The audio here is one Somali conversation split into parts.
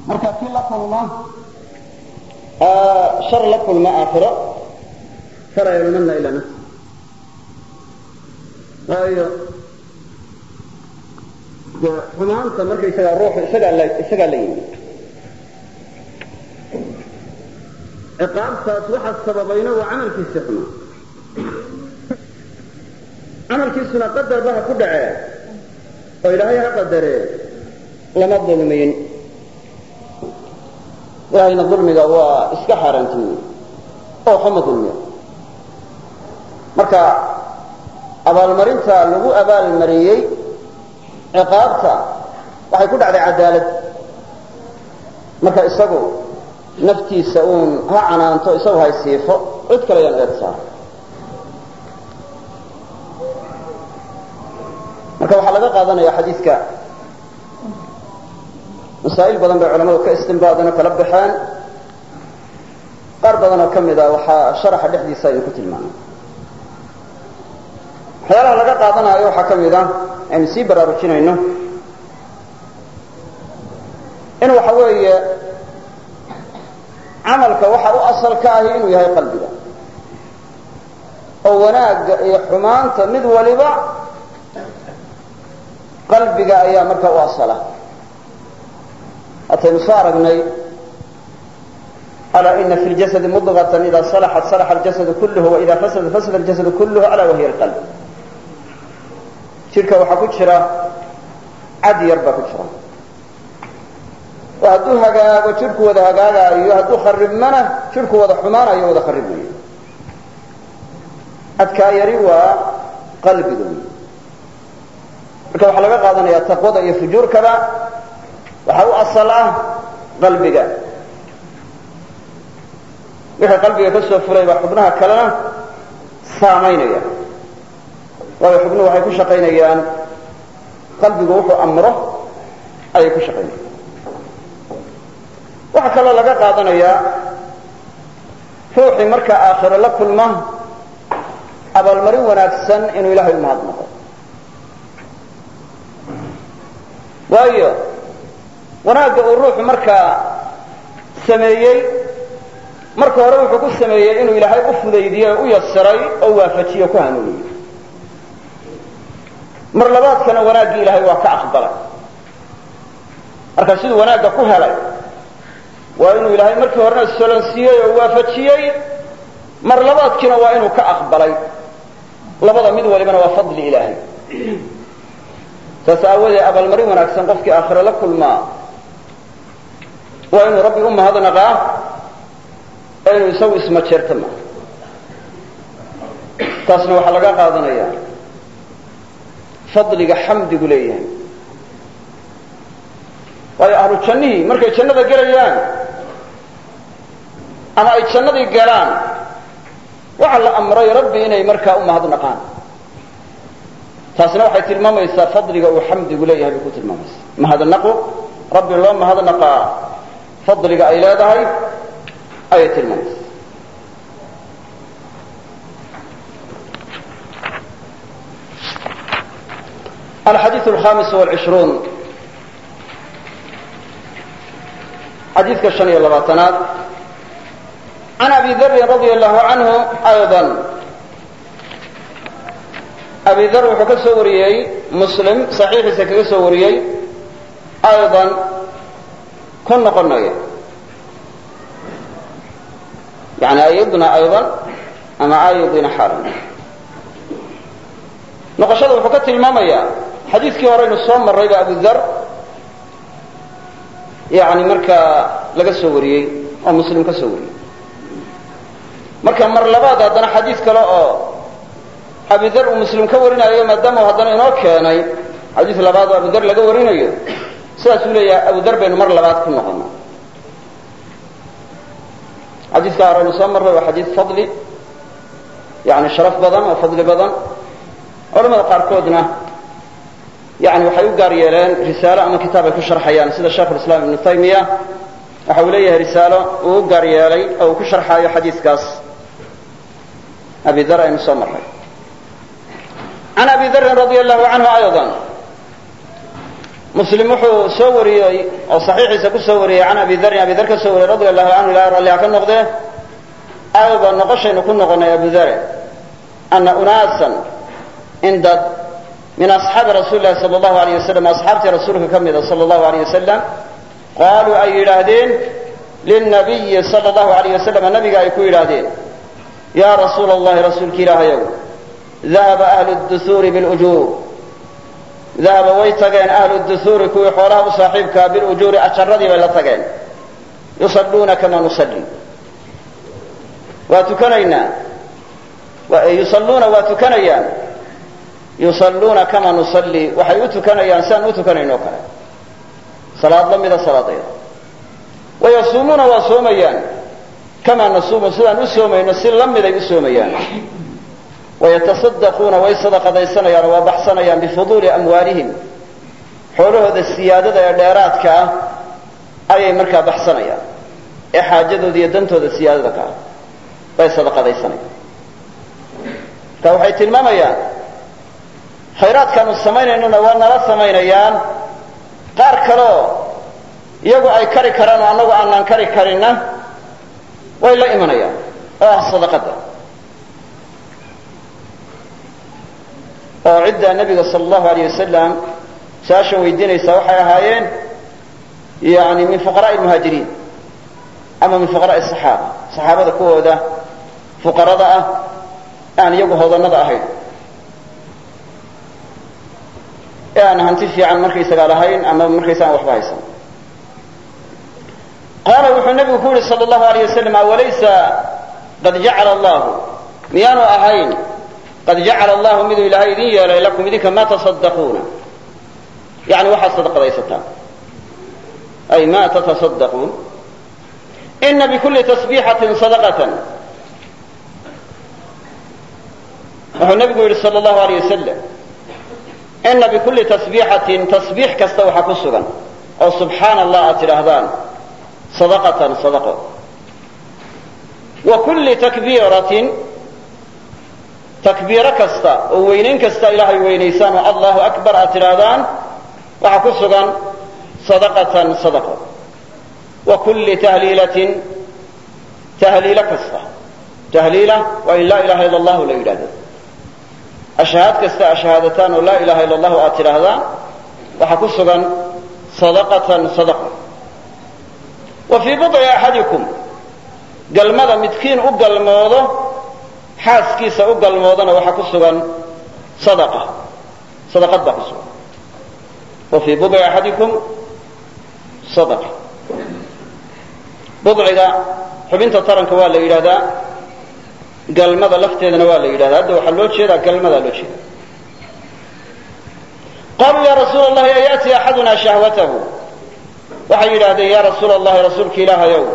marka kii la kulma shar la kulma aakhiro shar yalmanna ila nafs waayo de xumaanta markaysagaa ruuxu isagaa la isagaa la yimi ciqaabtaas waxaa sababayna waa camalkiisii xumaa camalkiisuna qadarba ha ku dhacee oo ilaahay ha qadaree lama dulmiyin ilaahayna dulmiga waa iska xaaraantimiye oo xuma dulmiya marka abaalmarinta lagu abaalmariyey ciqaabta waxay ku dhacday cadaalad marka isagu naftiisa uun ha canaanto isagu hay siifo cid kale yaan eed saara marka waxaa laga qaadanaya xadiidka masaa'il badan bay culamadu ka istinbaadeen oo kala baxeen qaar badan oo ka mid a waxaa sharaxa dhexdiisa aynu ku tilmaamay waxyaalaha laga qaadanaayo waxaa ka mid a aynu sii baraarujinayno in waxa weeye camalka waxa u asal ka ahi inuu yahay qalbiga oo wanaagga iyo xumaanta mid waliba qalbiga ayaa markaa u asala hataynu soo aragnay alaa ina fi ljasadi mudغaة ida salaxat salaxa اljasad kulh waida fasada fasada اljasad kulh alaa wahiy اlqalb jidhka waxaa ku jira cad yar baa ku jira oo hadduu hagaago jidhku wada hagaagaayo hadduu kharibmana jidhku wada xumaanayo wada kharibmayo adkaa yari waa qalbiga wey marka waxaa laga qaadanaya taqwada iyo fujuurkaba waxaa u asal ah qalbiga wixii qalbiga ka soo fulay baa xubnaha kalena saamaynaya waayo xubnuhu waxay ku shaqaynayaan qalbigu wuxuu amro ayay ku shaqaynayaan waxaa kaloo laga qaadanayaa ruuxii marka aakhiro la kulma abaalmarin wanaagsan inuu ilaahay u mahadnaqo waayo wanaagga uu ruuxu markaa sameeyey marka hore wuxuu ku sameeyey inuu ilaahay u fudaydiyey oo u yasiray oo waafajiyo ku hanuuniyey mar labaadkana wanaaggii ilaahay waa ka aqbalay marka siduu wanaagga ku helay waa inuu ilaahay markii horena solonsiiyey oo waafajiyey mar labaadkiina waa inuu ka aqbalay labada mid walibana waa fadli ilaahay saas aawadeed abaalmarin wanaagsan qofkii aakhire la kulmaa waa inuu rabbi u mahadnaqaa ee inuu isagu ismajeerta maaha taasna waxaa laga qaadanaya fadliga xamdigu leeyahay waayo ahlu jannihii markay jannada gelayaan ama ay jannadii galaan waxaa la amray rabbi inay markaa u mahadnaqaan taasna waxay tilmaamaysaa fadliga uu xamdigu leeyahay bay ku tilmaamaysaa mahadnaqu rabbi loo mahadnaqaa fadliga ay leedahay ayay tilmaamaysaa alxadiiث alhamis wاlcishruun xadiidka shan iyo labaatanaad can abi darin radi allahu canhu ayضa abi dar wuxuu ka soo wariyey muslim saxiixiisa kaga soo wariyey ayضan ku noqonaya yani ayidna ayضan ama ayidina xaalan noqoshada wuxuu ka tilmaamayaa xadiidkii horeynu soo marrayba abu dar yani markaa laga soo wariyey oo muslim ka soo wariyey marka mar labaad haddana xadiid kale oo abudar uu muslim ka warinayo maadaama u haddana inoo keenay xadiid labaad oo abudar laga warinayo sidaasuu leeyahay abudar baynu mar labaad ku noqona xadiidka horeynu soo marray waa xadiid fadli yani sharaf badan oo fadli badan culamada qaarkoodna yani waxay u gaar yeeleen risaalo ama kitaab ay ku sharxayaan sida sheikhulislaam ibnu taymiya waxa uu leeyahay risaalo uu u gaar yeelay oo uu ku sharxaayo xadiidkaas abi dar aynu soo marray can abi darin radi allahu canhu ayضa muslim wuxuu soo wariyey oo saxiixiisa ku soo wariyey can abi darin abi dar ka soo wariyey radia allahu canhu ilahay ralliha ka noqdee aawba noqoshaynu ku noqonay abu dare ana unaasan in dad min asxaabi rasuuli lahi sala allahu alayh wasalam asxaabtii rasuulka ka mida sala allahu alayh wasalam qaaluu ay yidhaahdeen lilnabiyi sala allahu alayh wasalam nabiga ay ku yidhaahdeen yaa rasuula allahi rasuulki ilaahayow dahaba ahlu duhuuri bilujuur dahaba way tageen ahlu duhuuri kuwii xoolaha u saaxiibkaa bilujuuri ajaradii bay la tageen yusalluuna kama nusalli waa tukanaynaa yusalluuna waa tukanayaan yusalluuna kama nusalli waxay u tukanayaan siaan u tukanayno kale salaad la mida salaadayda wayasuumuuna waa soomayaan kamaa nasuumu sidaan u soomayno si la miday u soomayaan wayatasaddaquuna way sadaqadaysanayaan oo waa baxsanayaan bifuduuli amwaalihim xoolahooda siyaadada ee dheeraadka ah ayay markaa baxsanayaan ee xaajadooda iyo dantooda siyaadada ka ah bay sadaqadaysanayaan marka waxay tilmaamayaan khayraadkaanu samaynaynona waa nala samaynayaan qaar kaleoo iyagu ay kari karaan oo annagu aanaan kari karinna way la imanayaan oo ah sadaqada oo ciddaa nebiga sala allahu alayh wasalam su-aashan weydiinaysaa waxay ahaayeen yani min fuqaraai lmuhaajiriin ama min fuqaraai saxaaba saxaabada kuwooda fuqarada ah aan iyagu hodanada ahayn ee aan hanti fiican markaysagaa lahayn ama markaysa aan waxba haysan qaala wuxuu nabigu ku yihi sal allahu alayh wasalam awalaysa qad jacala allahu miyaanu ahayn qad jacala allahu miduu ilaahay idin yeelay lakum idinka ma tasaddaquuna yani waxaad sadaqadaysataan ay ma tatasaddaquun ina bikulli tasbiixatin sadaqatan wuxuu nabigu yihi sal allahu alayh wasalam ina bikulli tasbiixatin tasbiix kasta waxaa ku sugan oo subxaana allah aad tidhaahdaan sadaqatan sadaqo wa kulli takbiiratin takbiiro kasta oo weynayn kasta ilaahay weynaysaan oo allahu akbar aad tidhaahdaan waxaa ku sugan sadaqatan sadaqo wa kulli tahliilatin tahliilo kasta tahliila waa in laa ilaha illa allahu la yidhahdo ashhaad kasta ashahaadataan oo laa ilaha illa allahu aad tidhaahdaan waxaa ku sugan sadaqatan sadaqo wa fii budci axadikum galmada midkiin u galmoodo xaaskiisa u galmoodana waxaa ku sugan sadaqa sadaqad baa ku sugan wa fii budci axadikum sadaqa budciga xubinta taranka waa la yidhahdaa galmada lafteedana waa la yidhahdaa hadda waxaa loo jeedaa galmadaa loo jeeda qaluu ya rasuula allahi ayaati axaduna shahwatahu waxay yidhaahdeen ya rasuula allahi rasuulka ilaahayow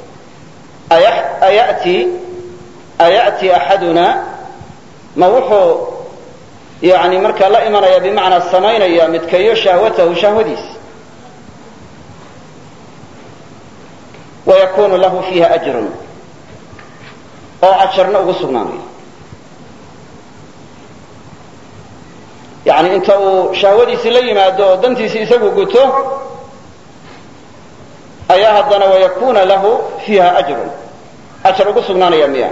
ayati aya'ti axaduna ma wuxuu yani markaa la imanaya bimacnaa samaynaya midkayo shahwatahu shahwadiis wayakunu lahu fiiha ajrun oo ajarna ugu sugnaanayo yani inta uu shahwadiisii la yimaado oo dantiisii isagu guto ayaa haddana wayakuna lahu fiiha ajrun ajar ugu sugnaanaya miya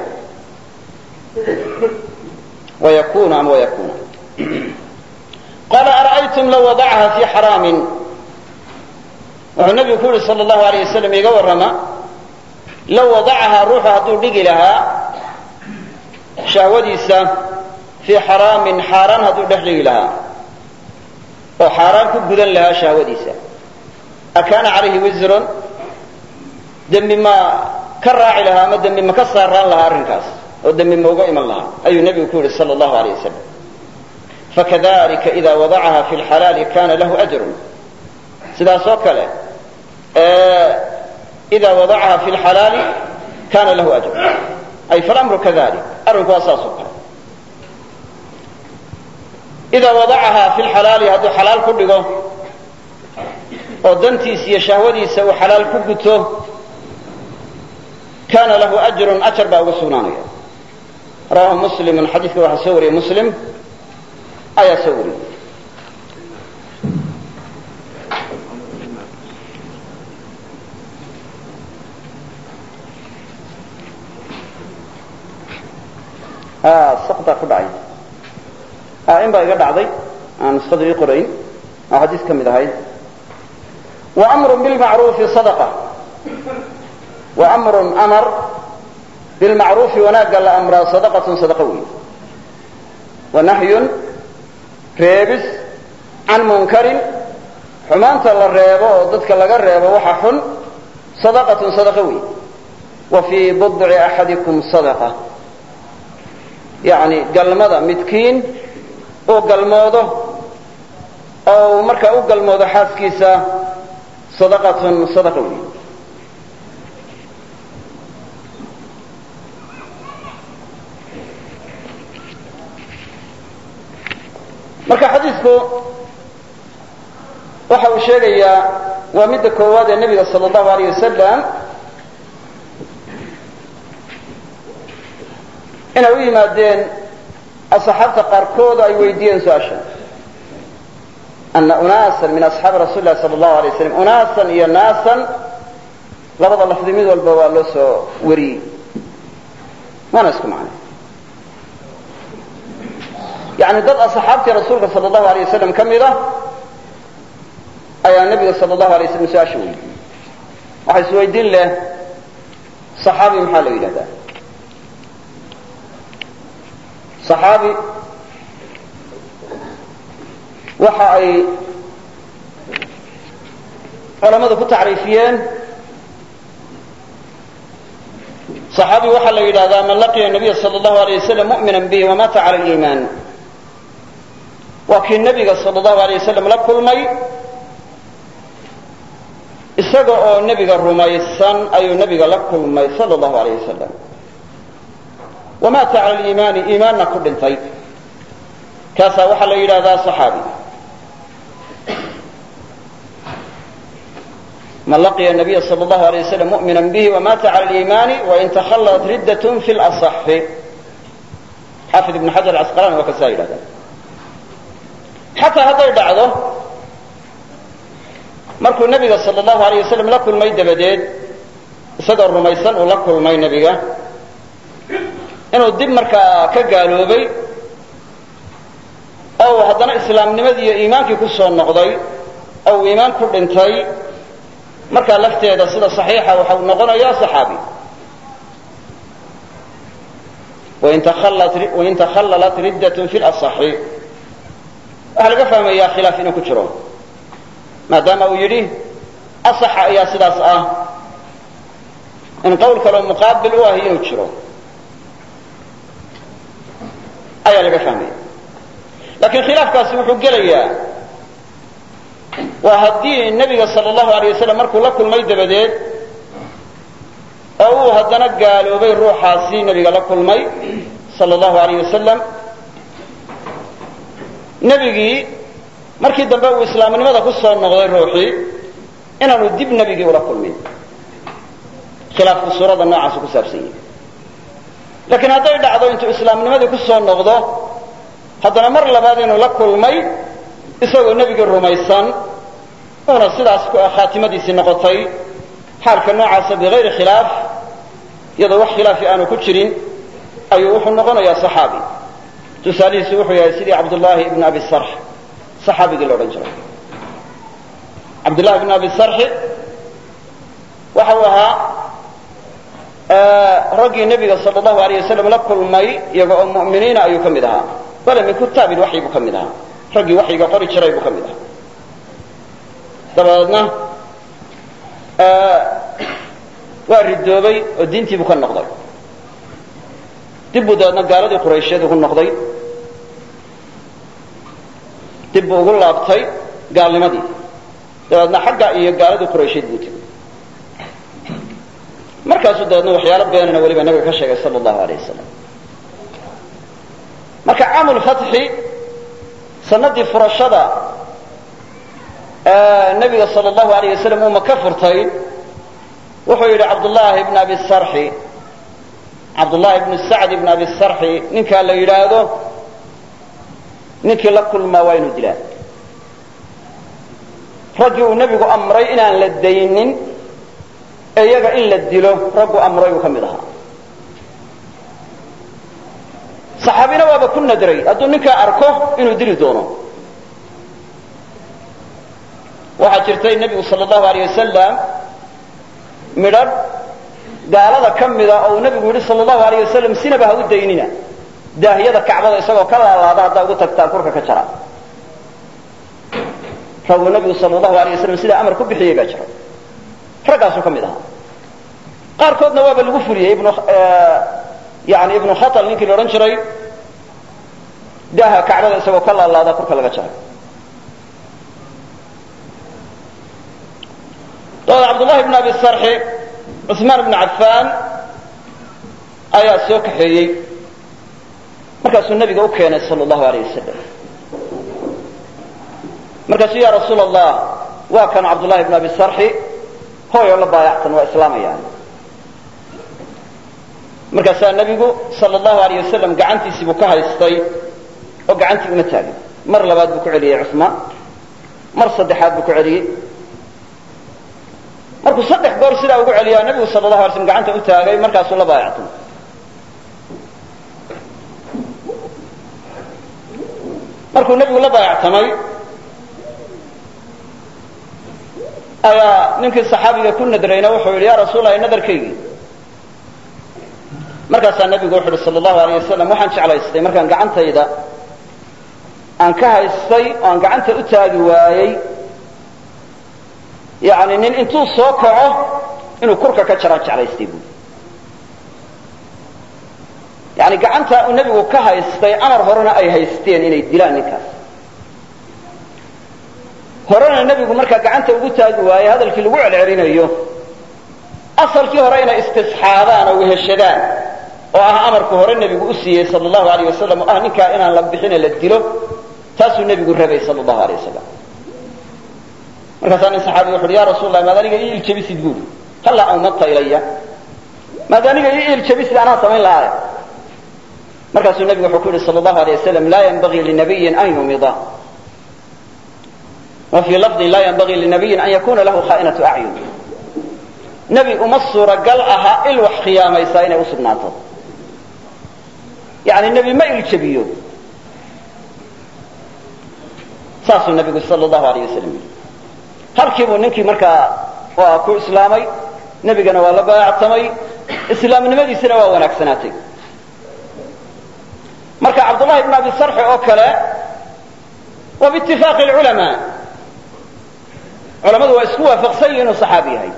wayakunu ama wayakuna qala ara'aytum law wadacaha fi xaraamin wuxuu nabigu ku yihi sal allahu alayh wasalam iga warrama law wadacahaa ruuxu hadduu dhigi lahaa shahwadiisa fii xaraamin xaaraan hadduu dhex dhigi lahaa oo xaaraan ku gudan lahaa shahwadiisa akaana calayhi wisrun dembi ma ka raaci lahaa ama dembi ma ka saaraan lahaa arrinkaas oo dembi ma uga iman lahaa ayuu nebigu ku yihi sal allahu alayh wasalam fakadalika ida wadacaha fi lxalaali kana lahu ajrun sidaas oo kale ida wadacaha fi lxalaali kana lahu ajr ay falamru kadalik arrinku waa saas oo kale idaa wadacaha fi lxalaali hadduu xalaal ku dhigo oo dantiisa iyo shahwadiisa uu xalaal ku guto kana lahu ajrun ajar baa ugu sugnaanaya rawahu muslimun xadiidka waxaa soo wariyey muslim ayaa soo wariyey saktaa ku dhacay in baa iga dhacday aan nuskhadu ii qorayn oo xadiis ka mid ahayd وأmr bاlmacruufi صadقة وأmr amar bilmacruufi wanaagga la amraa sadaqaة sadaqo wey wanahyun reebis can munkarin xumaanta la reebo oo dadka laga reebo waxa xun sadaqaة sadaqo wey wa fii budci axadikum sadaqة yani galmada midkiin uu galmoodo oo uu markaa u galmoodo xaaskiisa sadaqatun sadaqa wey marka xadiidku waxa uu sheegayaa waa midda koowaad ee nebiga sala allahu alayh wasalam inay u yimaadeen asxaabta qaarkood ay weydiiyeen su-aasha ana unaasan min asxaabi rasuli lahi sala allahu alay waslam unaasan iyo naasan labada lafdi mid walba waa loo soo wariyey waana isku macnay yani dad asxaabtii rasuulka sala allahu alay wasalam ka mid ah ayaa nebiga sala allahu alay waslam su-aasha weydiiyey waxaa isweydiin leh saxaabi maxaa la yidhahdaa saxaabi waxa ay culamadu ku tacriifiyeen صaxaabi waxaa la yidhahdaa man laqiya nabiya sal اllahu alay wasalam mu'mina bihi wamata cala liimaan waa kii nebiga sal اllahu alay wasalam la kulmay isaga oo nebiga rumaysan ayuu nebiga la kulmay sal اllahu alayh wasalam wamata cala liimaani iimaanna ku dhintay kaasaa waxaa la yidhahdaa صaxaabi man laqiya nabiya sal اllahu alay waslam mu'mina bihi wamata cala liimaani wain takhalat riddat fi laصxi xaafid ibn xajar asqalani waa kasaa yidhahda xataa hadday dhacdo markuu nebiga sal اllahu alayh wasalam la kulmay dabadeed isagoo rumaysan uu la kulmay nebiga inuu dib markaa ka gaaloobay oo uu haddana islaamnimadii iyo iimaankii ku soo noqday oo uu iimaan ku dhintay markaa lafteeda sida صaxiixa waxa uu noqonayaa صaxaabi wain takhallalat riddat fi laصxi waxaa laga fahmayaa khilaaf inuu ku jiro maadaama uu yidhi asaxa ayaa sidaas ah in qowl kaloo muqaabil u ahi inuu jiro ayaa laga fahmaya lakiin khilaafkaasi wuxuu gelayaa waa haddii nebiga sal allahu alay wasalam markuu la kulmay dabadeed oo uu haddana gaaloobay ruuxaasi nebiga la kulmay sal allahu alayh wasalam nebigii markii dambe uu islaamnimada ku soo noqday ruuxii inaanu dib nebigii ula kulmin khilaafku suuradda noocaasu ku saabsan yahi laakiin hadday dhacdo intuu islaamnimadii ku soo noqdo haddana mar labaad inuu la kulmay isagoo nebigii rumaysan uuna sidaas khaatimadiisii noqotay xaalka noocaasa bigayri khilaaf iyadoo wax khilaafi aanu ku jirin ayuu wuxuu noqonayaa صaxaabi tusaalihiisu wuxuu yahay sidii cabdullaahi ibn abi sarx صaxaabigii la odhan jiray cabdullahi ibn abi sarxi waxa uu ahaa raggii nebiga sal allahu alayh wasalam la kulmay iyaga oo mu'miniina ayuu ka mid ahaa bale min kutaabi waxyi buu ka mid ahaa raggii waxyiga qori jiray buu ka mid ahaa dabadeedna waa ridoobay oo diintii buu ka noqday dib buu dabeedna gaaladii quraysheed ugu noqday dib buu ugu laabtay gaalnimadii dabeedna xagga iyo gaaladii quraysheed buu tegey markaasuu dabeedna waxyaalo beenana weliba nabiga ka sheegay sala allahu alayh wasalam marka caamulfatxi sanadii furashada nabiga sal allahu alayh wasalam uu maka furtay wuxuu yidhi cabdullaahi bn abi sarxi cabdullaahi bnu sacd ibn abi sarxi ninkaa la yidhaahdo ninkii la kulmaa waa inuu dilaa raggii uu nebigu amray inaan la daynin ee iyaga in la dilo raggu amray uu ka mid ahaa saxaabina waaba ku nadray hadduu ninkaa arko inuu dili doono waxaa jirtay nebigu sal allahu aleyh wasalam midhadh gaalada ka mida oo uu nebigu yidhi sal allahu aleyh wasalam sinaba ha u daynina daahiyada kacbada isagoo ka laalaada haddaa ugu tagtaan kurka ka jara raguu nebigu sal allahu aleyh wasalam sidaa amar ku bixiyey baa jira raggaasuu ka mid ahaa qaarkoodna waaba lagu fuliyey ibnu yani ibnu khatal ninkii la odhan jiray daaha kacbada isagoo ka laalaada kurka laga jaray dabada cabdullahi bn abi sarxi cusmaan bnu cafaan ayaa soo kaxeeyey markaasuu nabiga u keenay sal allahu aleyh wasalam markaasuu ya rasuul allah waa kan cabdullahi bn abi sarxi hooyoo la baayactan waa islaamayaan markaasaa nebigu sal allahu aleyh wasalam gacantiisii buu ka haystay oo gacantii uma taagin mar labaad buu ku celiyey cusmaan mar saddexaad buu ku celiyey markuu saddex goor sidaa ugu celiyaa nebigu sal allahu alay slm gacanta u taagay markaasuu la baayactay markuu nebigu la baayactamay ayaa ninkii saxaabiga ku nadrayna wuxuu yidhi ya rasuul lahi nadarkaygii markaasaa nebigu wuxu uhi sal allahu aleyh wasalam waxaan jeclaystay markaan gacantayda aan ka haystay oo aan gacanta u taagi waayey yani nin intuu soo kaco inuu kurka ka jaraan jeclaystay buui yani gacantaa uu nebigu ka haystay amar horena ay haysteen inay dilaan ninkaas horena nebigu markaa gacanta ugu taagi waaye hadalkii lagu celcelinayo asalkii hore inay istisxaabaan oo weheshadaan oo ah amarku hore nebigu u siiyey sal allahu aleyh wasalam oo ah ninkaa inaan la bixine la dilo taasuu nebigu rabay sal allahu aleyh wasalam markaasaa nin saxaabiga wuxu uhi ya rasuul lah maad aniga ii iljabisid buuri hallaa awmadta ilaya maad aniga ii iljabisid anaa samayn lahaay markaasuu nebigu wuxuu ku yidhi sal allahu alay wasalam laa yanbagii linabiyin an yumida wa fii lafdin laa yanbagii linabiyin an yakuna lahu khaa'inatu acyun nebi uma suuragal aha il wax khiyaamaysaa inay u sugnaato yani nebi ma iljabiyo saasuu nebigu sal allahu aleyh wasalam yidhi halkiibuu ninkii markaa waa ku islaamay nebigana waa la baayactamay islaamnimadiisina waa wanaagsanaatay marka cabdullahi bn abi sarxi oo kale waa biitifaaqi lculamaa culamadu waa isku waafaqsan yihin inuu saxaabi yahay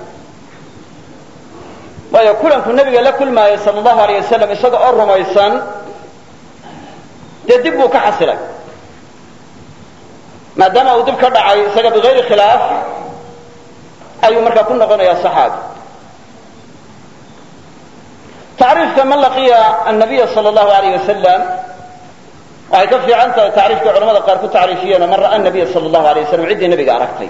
waayo kulanku nebiga la kulmaayay sal allahu aleyh wasalam isaga oo rumaysan dee dib buu ka xasilay maadaama uu dib ka dhacay isaga bigayri khilaaf ayuu markaa ku noqonayaa saxaabi tacriifka man laqiya annabiya sal allahu aleyh wasalam waxay ka fiican tahay tacriifkii culamada qaar ku tacriifiyeenoo man ra'a nabiya sal allahu alay wasalam ciddii nebiga aragtay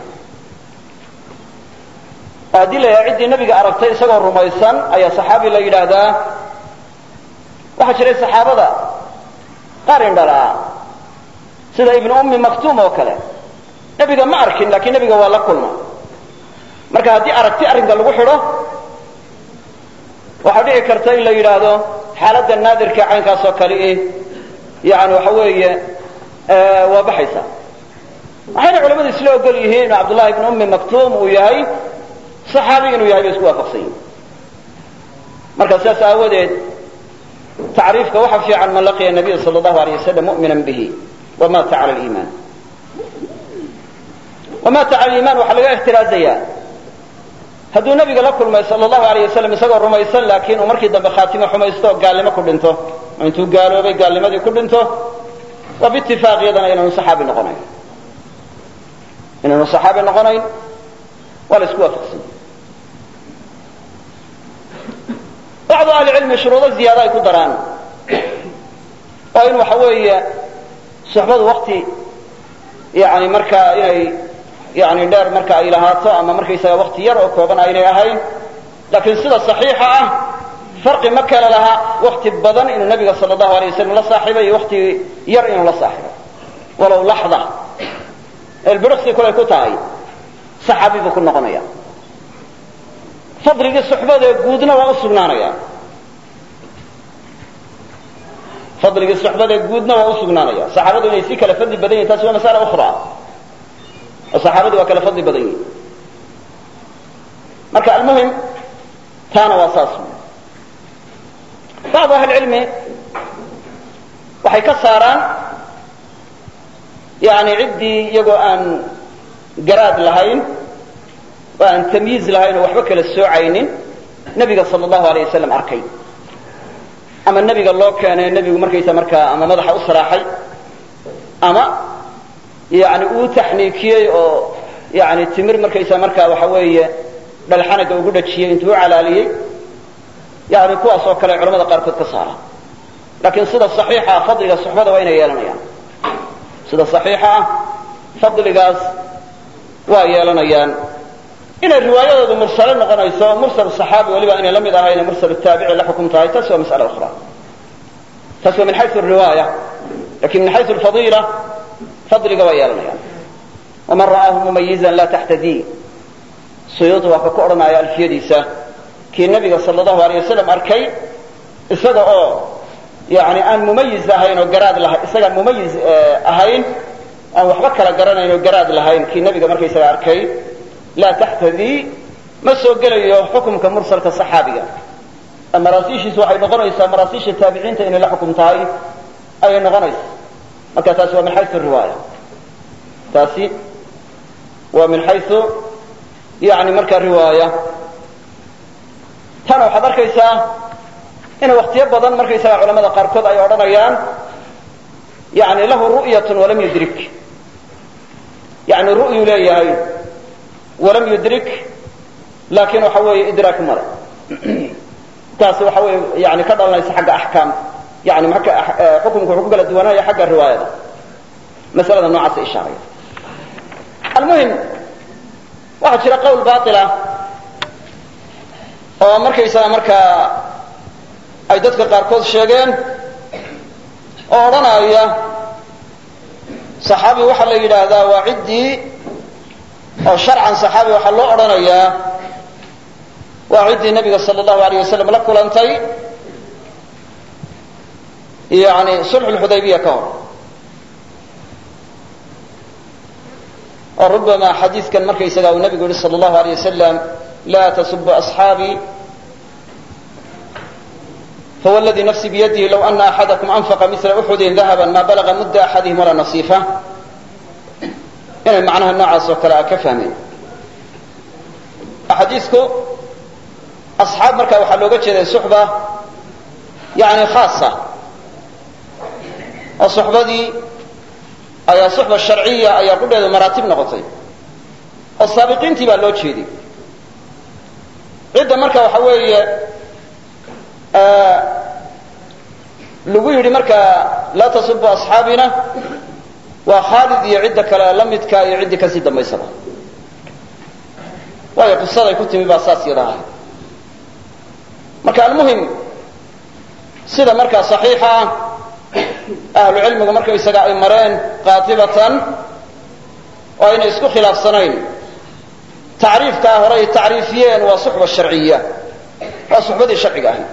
oo haddii la yahay ciddii nebiga aragtay isagoo rumaysan ayaa saxaabi la yidhaahdaa waxaa jiray saxaabada qaar indhalaa sida ibnu ummi maktuum oo kale nebiga ma arkin laakiin nebiga waa la kulma marka haddii aragti arrinka lagu xidho waxaa dhici karta in la yidhaahdo xaaladda naadirka caynkaas oo kale eh yani waxa weeye waa baxaysa waxayna culamadu isla ogol yihiin inu cabdullahi ibnu ummi maktuum uu yahay saxaabi inuu yahay bay isku waafaqsan yihin marka sidaas aawadeed tacriifka waxa fiican man laqiya nabiya sal allahu aleyh wasalam mu'mina bihi wamata cala liimaan wamata cala liimaan waxaa laga ixtiraazayaa hadduu nabiga la kulmay sal allahu aleyh wasalam isagoo rumaysan laakiin uu markii dambe khaatimo xumaysto oo gaalnimo ku dhinto oo intuu gaaloobay gaalnimadii ku dhinto waa biitifaaq iyadana inaanu saxaabi noqonayn inaanu saxaabi noqonayn waa la isku waafaqsan bacdu ahlicilmi shuruudo ziyaado ay ku daraan oo in waxa weeye suxbadu wakti yani markaa inay yani dheer marka ay lahaato ama markaysaga wakti yar oo kooban aynay ahayn laakiin sida saxiixa ah farqi ma kale laha wakti badan inuu nabiga sal allahu alay wasalam la saaxiibay iyo wakti yar inuu la saaxiibay walow laxda elbiriksi kulay ku tahay saxaabi buu ku noqonaya fadligii suxbadee guudna waa u sugnaanaya fadligii suxbada guudna waa u sugnaanaya saxaabadu inay si kala fadli badan yihin taasi waa masala ukhra oo saxaabadu waa kala fadli badan yihin marka almuhim taana waa saas bacdu ahli cilmi waxay ka saaraan yani ciddii iyagoo aan garaad lahayn oo aan tamyiiz lahayn oo waxba kala soocaynin nebiga sala allahu alayh wasalam arkay ama nebiga loo keenay nebigu markaysa markaa ama madaxa u saraaxay ama yani uu taxniikiyey oo yani timir markaysa markaa waxa weeye dhalxanaga ugu dhajiyey intuu u calaaliyey yani kuwaas oo kale culamada qaarkood ka saara laakiin sida saxiixa ah fadliga suxbada waa inay yeelanayaan sida saxiixa ah fadligaas waa yeelanayaan inay riwaayadoodu mursale noqonayso mursal saxaabi waliba inay la mid ahayna mursal taabici la xukum tahay taas waa mas'ala ukhra taas waa min xayu riwaaya lakin min xayu lfadiila fadliga waa yeelanayaan waman ra'aahu mumayizan la taxtadii suyuudi waa ka ku odhanaya alfiyadiisa kii nabiga sal allahu alay wasalam arkay isaga oo yani aan mumayiz ahayn oo garaad laha isagaan mumayiz ahayn aan waxba kala garanayn oo garaad lahayn kii nabiga markaysaga arkay laa taxtadii ma soo gelayo xukumka mursalka saxaabiga maraasiishiisu waxay noqonaysaa maraasiisha taabiciinta inay la xukum tahay ayay noqonaysa marka taasi waa min xayu riwaaya taasi waa min xayu yani marka riwaaya tana waxaad arkaysaa inay waktiyo badan markaysaga culamada qaarkood ay odhanayaan yani lahu ru'yatun walam yudrik yani ru'yu leeyahay walam yudrik laakiin waxa weeye idraak male taasi waxa weeye yani ka dhalanaysa xagga axkaam yani marka xukumku wuxuu ku kala duwanaya xagga riwaayada masalada noocaasa ishaaraya almuhim waxaa jira qowl baila oo markaysaga markaa ay dadka qaarkood sheegeen oo odhanaya saxaabi waxaa la yidhaahdaa waa ciddii oo sharcan saxaabi waxaa loo odhanayaa waa ciddii nabiga sala allahu alayh wasalam la kulantay yani sulxu lxudaybiya ka hor oo rubama xadiidkan markaysaga uu nabigu yihi sala allahu alayh wasalam la tasubu asxaabii فهو الذي نفسي بيده لو أن أحدكم أنفق مثل أحد ذهبا ما بلغ مد أحدهم ولا نصيفة inay macnaha noocaas oo kale a ka fahmeen axaadiisku asxaab marka waxaa looga jeeday suxba yani khaasa oo suxbadii ayaa suxba sharciya ayaa qudheedu maraatib noqotay oo saabiqiintii baa loo jeeday cidda marka waxa weeye lagu yidhi marka laa tasubu asxaabina waa khaalid iyo cidda kale la midka iyo ciddii kasii dambaysaba waayo qisaday ku timi baa saas yada ahay marka almuhim sida markaa saxiixa ah ahlu cilmigu markaysaga ay mareen qaatibatan oo aynay isku khilaafsanayn tacriifkaa hore ay tacriifiyeen waa suxba sharciya waa suxbadii sharciga ahayd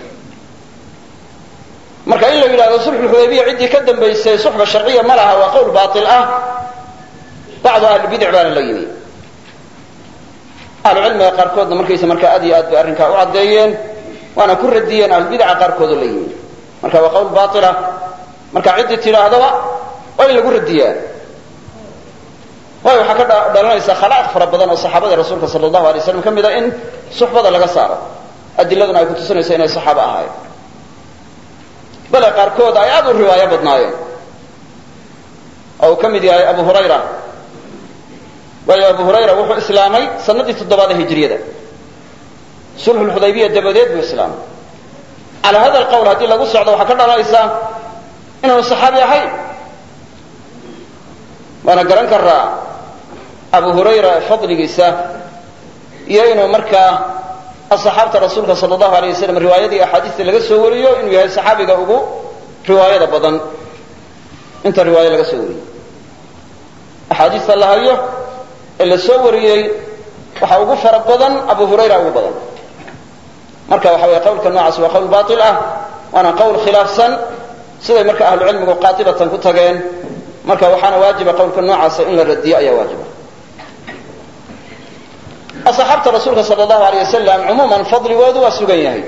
marka in la yidhahdo sulxulxudaybiya ciddii ka dambaysay suxba sharciya ma laha waa qowl baail ah bacdu ahlibidic baana la yimi ahlucilmiga qaarkoodna markaysa markaa aad iyo aad bay arrinkaa u caddeeyeen waana ku radiyeen ahlubidaca qaarkoodoo la yimi marka waa qowl bailah marka ciddii tidhaahdaba waa in lagu radiyaa waayo waxaa ka dhalanaysa khalaaq fara badan oo saxaabada rasuulka sala allahu alay slam ka mid a in suxbada laga saaro adiladuna ay kutusinayso inay saxaabo ahaayeen bale qaarkood ay aad u riwaayo badnaayeen oo uu ka mid yahay abu hurayra waayo abu hurayra wuxuu islaamay sanadii toddobaad ee hijriyada sulxulxudaybiya dabadeed buu islaamay calaa hada alqowl haddii lagu socdo waxaa ka dhalanaysa inaanu saxaabi ahayn waana garan karaa abu hurayra fadligiisa iyo inuu markaa asaxaabta rasuulka sala allahu alay wasalam riwaayadii axaadiista laga soo wariyo inuu yahay saxaabiga ugu riwaayada badan inta riwaayo laga soo wariyey axaadiista la hayo ee la soo wariyey waxaa ugu fara badan abu hurayra ugu badan marka waxa weye qawlka noocaas waa qawl bail ah waana qawl khilaafsan siday marka ahlucilmigu qaatibatan ku tageen marka waxaana waajiba qowlka noocaasa in la radiyo ayaa waajiba asxaabta rasuulka sal allahu alay wasalam cumuuman fadligoodu waa sugan yahay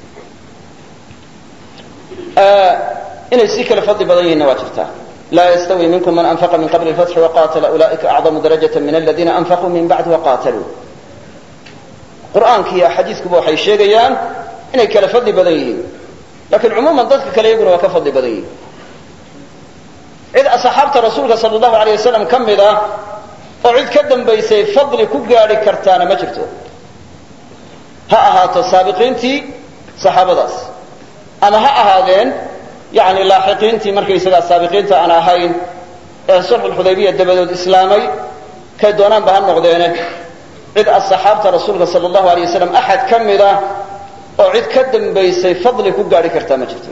inay si kale fadli badan yihiinna waa jirtaa laa yastawi minkum man anfaqa min qabli lfatxi waqatala ulaa'ika acdamu darajata min aladiina anfaquu min bacdi waqataluu qur'aanka iyo axaadiiskuba waxay sheegayaan inay kale fadli badan yihiin lakiin cumuuman dadka kale iyaguna waa ka fadli badan yihiin cid asxaabta rasuulka sal allahu alay wasalam ka mid ah oo cid ka dambaysay fadli ku gaadhi kartaana ma jirto ha ahaato saabiqiintii saxaabadaas ama ha ahaadeen yani laaxiqiintii markaysagaa saabiqiinta aan ahayn ee sulxulxudaybiya dabadood islaamay kay doonaanba ha noqdeene cid asxaabta rasuulka sal allahu alay wasalam axad ka mid ah oo cid ka dambaysay fadli ku gaadhi kartaa ma jirto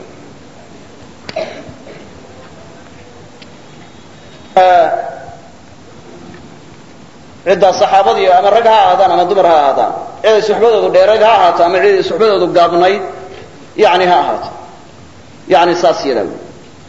ciddaa saxaabadii ama rag ha ahaadaan ama dumar ha ahaadaan ciday suxbadoodu dheerayd ha ahaato ama ciday suxbadoodu gaabnayd yani ha ahaato yani saas yadaa wy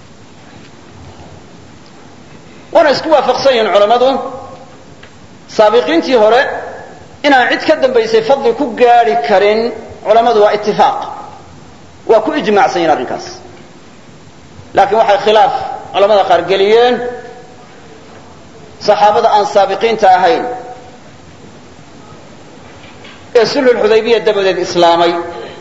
waana isku waafaqsan yihiin culammadu saabiqiintii hore inaan cid ka dambaysay fadli ku gaadhi karin culammadu waa itifaaq waa ku ijmaacsan yihin arrinkaas laakiin waxay khilaaf culamada qaar geliyeen saxaabada aan saabiqiinta ahayn ee sulxulxudaybiya dabadeed islaamay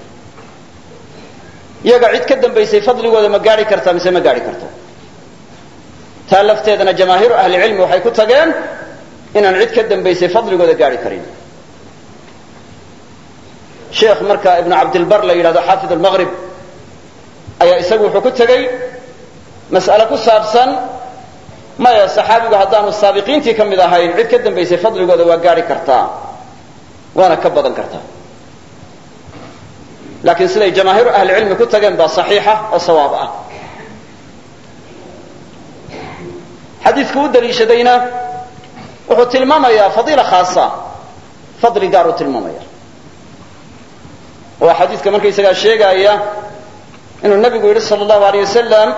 iyaga cid ka dambaysay fadligooda ma gaadhi kartaa mise ma gaadhi karto taa lafteedana jamaahiiru ahlicilmi waxay ku tageen inaan cid ka dambaysay fadligooda gaadhi karin sheekh marka ibnu cabdilbar la yidhahdo xaafid almaqrib ayaa isagu wuxuu ku tegey mas'ale ku saabsan maya saxaabigu haddaanu saabiqiintii ka mid ahayn cid ka dambaysay fadligooda waa gaadhi kartaa waana ka badan kartaa laakiin siday jamaahiiru ahlicilmi ku tageen baa saxiixa oo sawaab ah xadiidku u daliishadayna wuxuu tilmaamayaa fadiila khaasa fadli gaar uu tilmaamaya waa xadiidka markaysagaa sheegaaya inuu nabigu yidhi sal allahu aleyh wasalam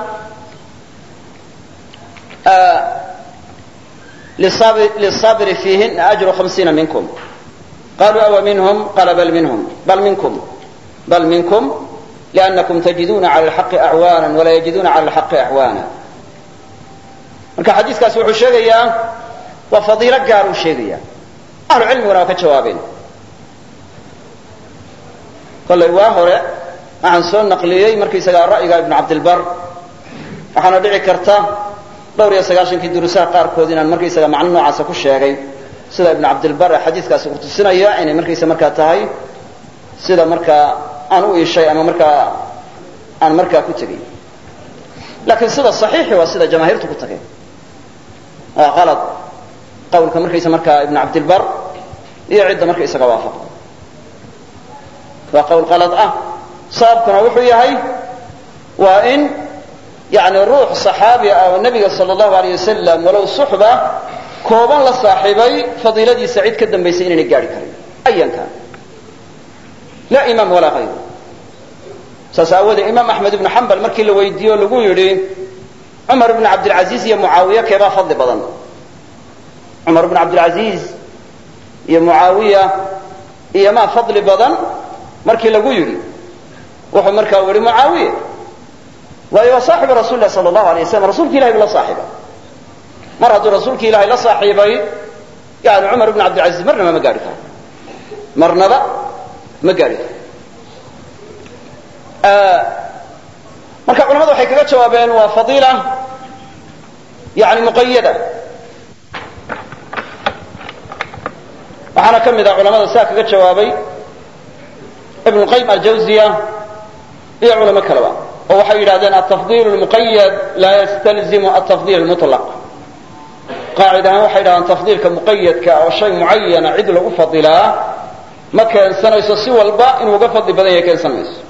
liلصabr fiihin أجru hamsiina minkum qaluu awa minhm qala bal minhm bal minkum bal minkum لأnnakum tajiduna عalى الحaqi أعwaana walaa yajiduna عalى الحaqi أعwaana marka xadiiskaas wuxuu sheegayaa waa fadiilo gaar uu sheegaya ahlu cilmiguna waa ka jawaabeen kollay waa hore waxaan soo naqliyey markaysagaa ra'yiga ibnu cabdilbar waxaana dhici karta dhowr iyo sagaashankii duruusaha qaarkood inaan markaysaga macno noocaasa ku sheegay sida ibnu cabdilbar ee xadiiskaasi uu tusinaya inay markaysa markaa tahay sida markaa aan u iishay ama markaa aan markaa ku tegey laakiin sida saxiixi waa sida jamaahiirtu ku tageen waa qalad qawlka markaysa markaa ibnu cabdilbar iyo cidda markaysaga waafaqa waa qawl qalad ah sababkuna wuxuu yahay waa in yani ruux صaxaabi ah oo nebiga sal اllahu aleyh wasalam walow suxba kooban la saaxiibay fadiiladiisa cid ka dambaysay inaynay gaari karin ayan kaan laa imaam walaa hayru saas aawoodee imaam axmed ibnu xambal markii la weydiiye o lagu yidhi cumar ibn cabdilcaziiz iyo mucaawiya keebaa fadli badan cumar ibn cabdilcaziiz iyo mucaawiya iyo maa fadli badan markii lagu yidhi wuxuu markaa yihi mucaawiya waayo waa saaxibu rasul lah sal allahu alay waslam rasuulki ilahay bu la saaxiibay mar hadduu rasuulki ilahay la saaxiibay yani cumar ibn cabdilcaziiz marnaba ma gaari karo marnaba ma gaari karo marka culamadu waxay kaga jawaabeen waa fadiila yani muqayada waxaana ka mid ah culamada saa kaga jawaabay ibn qayim aljawziya iyo culamo kaleba oo waxay yidhahdeen altafdiil lmuqayad laa yastalzimu altafdiil lmutlaq qaacid ahaan waxay yidhahdeen tafdiilka muqayadka oo shay mucayana cid lagu fadilaa ma keensanayso si walba inuu uga fadli badan yahay keensan mayso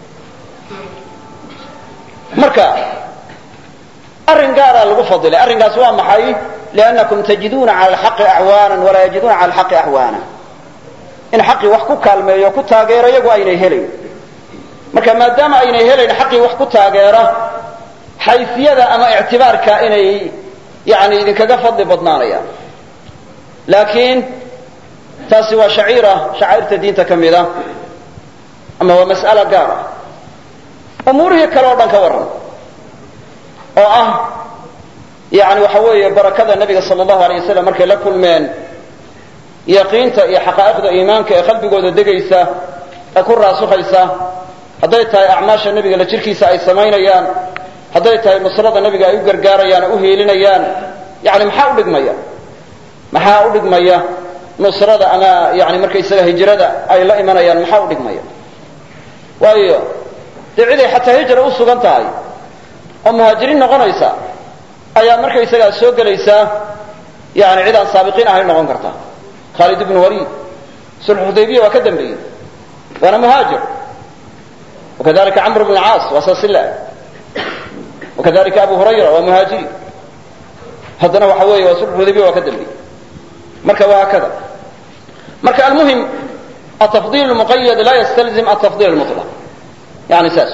marka arrin gaaraa lagu fadilay arrinkaas waa maxay liannakum tajiduuna cala alxaqi acwaanan walaa yajiduuna cala alxaqi axwaana in xaqii wax ku kaalmeeyo ku taageero iyagu aynay helayn marka maadaama aynay helayn xaqii wax ku taageera xayfiyada ama ictibaarka inay yani idinkaga fadli badnaanayaan laakiin taasi waa shaciira shacairta diinta ka mida ama waa mas'ala gaar ah umuurihii kale oo dhan ka warran oo ah yani waxa weeye barakada nebiga sala allahu alay wasalam markay la kulmeen yaqiinta iyo xaqaa'iqda iimaanka ee qalbigooda degaysa ee ku raasukhaysa hadday tahay acmaasha nebiga la jirkiisa ay samaynayaan hadday tahay nusrada nebiga ay u gargaarayaan oo u hiilinayaan yani maxaa u dhigmaya maxaa u dhigmaya nusrada ama yani markaysaga hijrada ay la imanayaan maxaa u dhigmaya waayo dee ciday xataa hijra u sugan tahay oo muhaajiriin noqonaysa ayaa markaysagaa soo gelaysaa yani cid aan saabiqiin ahayn noqon karta khaalid ibnu waliid sulxu xudaybiya waa ka dambeeyey waana muhaajir wakadalika camr bn caas waa saasila wakadalika abu hurayra waa muhaajiri haddana waxa weeye waa sulxu xudaybiya waa ka dambeeyey marka waa hakada marka almuhim atafdil muqayad laa ystalzim atafdil mulaq yani saas